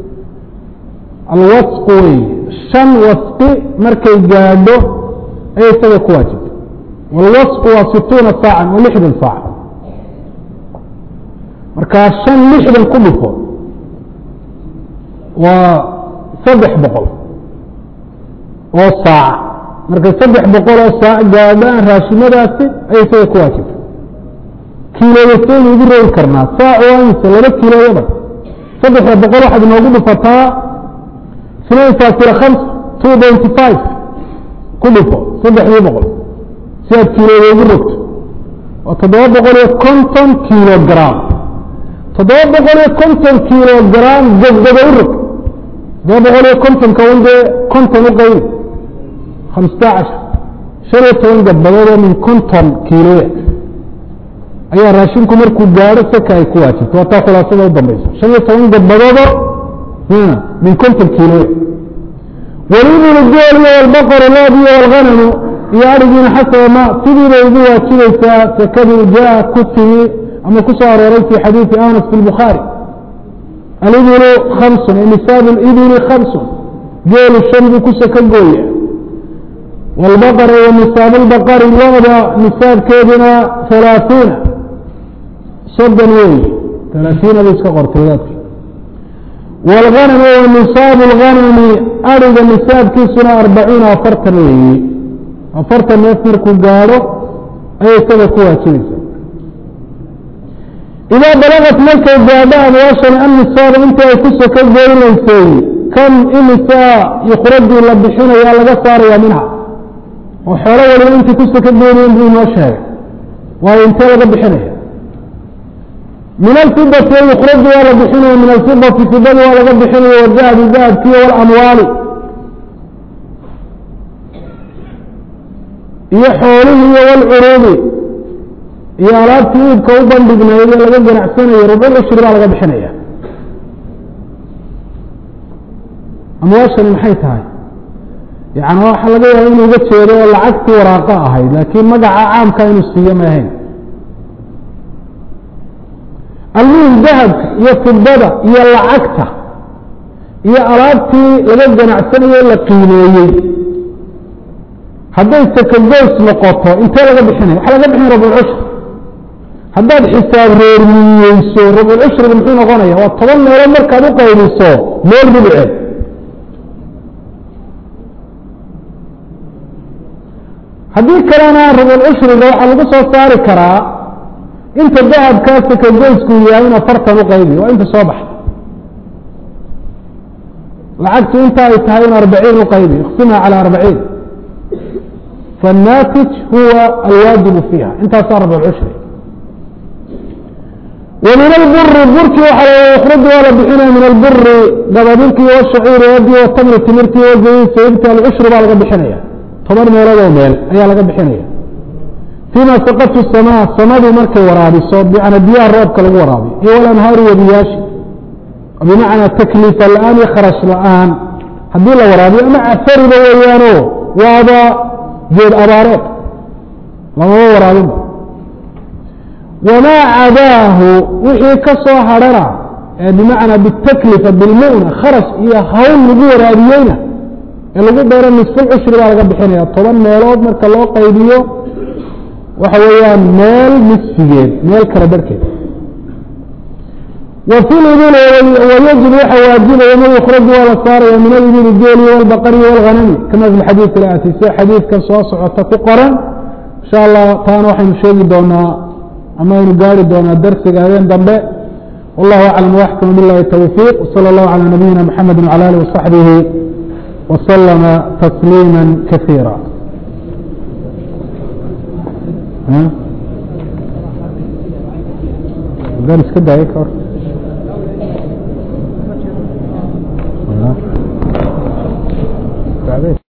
alwasqu wey shan wasqi markay gaadho ayay isaga ku waajibtay wاlwasqu waa situuna saacan waa lixdan saac markaa shan lixdan ku dhufo waa saddex boqol oo saac markay saddex boqol oo saac gaadhaan raashimadaasi ayay isaga ku waajibtay kiilooyasaynu ugu rogi karnaa saac waa imse laba kiilooyaba saddexda boqol waxaad inoogu dhufataa snain faasila khams two benty five ku dhufo saddexdii boqol si aad kiilooda ugu rogto waa toddoba boqol iyo konton kilogram toddoba boqol iyo konton kilogram gabgaba u rog toddoba boqol iyo kontonka un dee konton u qaybi khamsata cashar shan iyo toban gabbadood oo min konton kiiloya ayaa raashinku markuu gaadho saka ay ku waajibto waa taa khulaasada u dambaysa shan iyo toban gabadoodo min konton kiiloya walibilu gool iyo walbaqaru lood iyo walghanamu iyo arigiina xasaba ma sidii bay ugu waajibaysaa sakadii jaa ku timi ama ku soo arooray fi xadiidi anas fi lbukhaari alibilu khamsun nisaabu libili khamsun geelu shan buu ku saka gooya wاlbaqr wa nisaab اlbaqari looda nisaabkeeduna halaaثiina soddon weeye halaaثiina bay iska qortay wadaadka wاlganam wa nisaabu اlganami ariga nisaabkiisuna arbacuuna afartan weeye afartan neef markuu gaadho ayay isaga ku waajibaysa idaa balagat markay gaadho amwaashan annisaaba intii ay ku soko goynaysay kan imisaa yukhraju la bixinaya laga saaraya minha oo xoolo waliba intii ku soko goynayen buu inoo sheegay waayo intee laga bixinaya min alfidati yukhraju waa la bixinaya min alfidati fidadi waa laga bixinaya wadahabi dahabkiiyo walamwaali iyo xoolihii iyo walcuruubi iyo alaabtii iibka u bandhignayd ee laga ganacsanayo rubul cushri baa laga bixinaya amwaashani maxay tahay yani waxaa laga yaaba inuu uga jeedo oo lacagtii waraaqo ahayd laakiin magaca caamka inuu siiyo ma ahayn almuhim dahabka iyo fidada iyo lacagta iyo alaabtii laga ganacsanayo la qiimeeyey hadday sakagoys noqoto intee laga bixinaya waxaa laga bixinaya rabulcushri haddaad xisaab reermiyeyso rabulcushriga muxuu noqonaya waa toban meelood markaad u qaybiso meel rubuceed haddii kalena rabulcushriga waxaa lagu soo saari karaa inta dahabkaa sakagoysku yahay in afartan u qaybi waa inta soo baxda lacagtu inta ay tahay in arbaciin u qaybi iqsimha calى arbaciin faالnaatij huwa alwaajibu fiiha intaasaa rabulcushri وmin اlburi burkii waxa ykhraju waa la bixinaya min alburi dabadilkii wshaciiri wadi watamri timirtii wajayi sayibti alcushri baa laga bixinaya toban meeloodoo meel ayaa laga bixinaya فيma saqtu الsmاء samadii markay waraabiso bmana biyaha roobka lagu waraabiyo iyo walanhaari wadiyaashi bimacnaa takliifa la-aan iyo kharash la-aan haddii la waraabiyo ama cafariba weeyaano waaba geed abaareed lamaba waraabinba wamaa cadaahu wixii ka soo hadhana ee bimacnaa bitaklifa bilmu'na kharash iyo hawl lagu waraabiyeyna ee lagu beero nisfulcushri baa laga bixinaya toban meelood marka loo qaybiyo waxa weeyaan meel nisfigeed meel kala barhkeed wa fi libili wayajib waxa waajibaya ma yukhraju waa la saaraya min alibili geeli walbaqari walghanami kama fi xadiid ilaati sida xadiidkan soo socota ku qoran insha allah taana waxaynu sheegi doonaa ama aynu gaari doonaa darsiga habeen dambe wallahu aclam waxkam bilahi towfiiq wsala allahu calى nabiyina mxamedi wcala alih wasaxbihi waslama tasliima kasiira dan iska daaya ka hor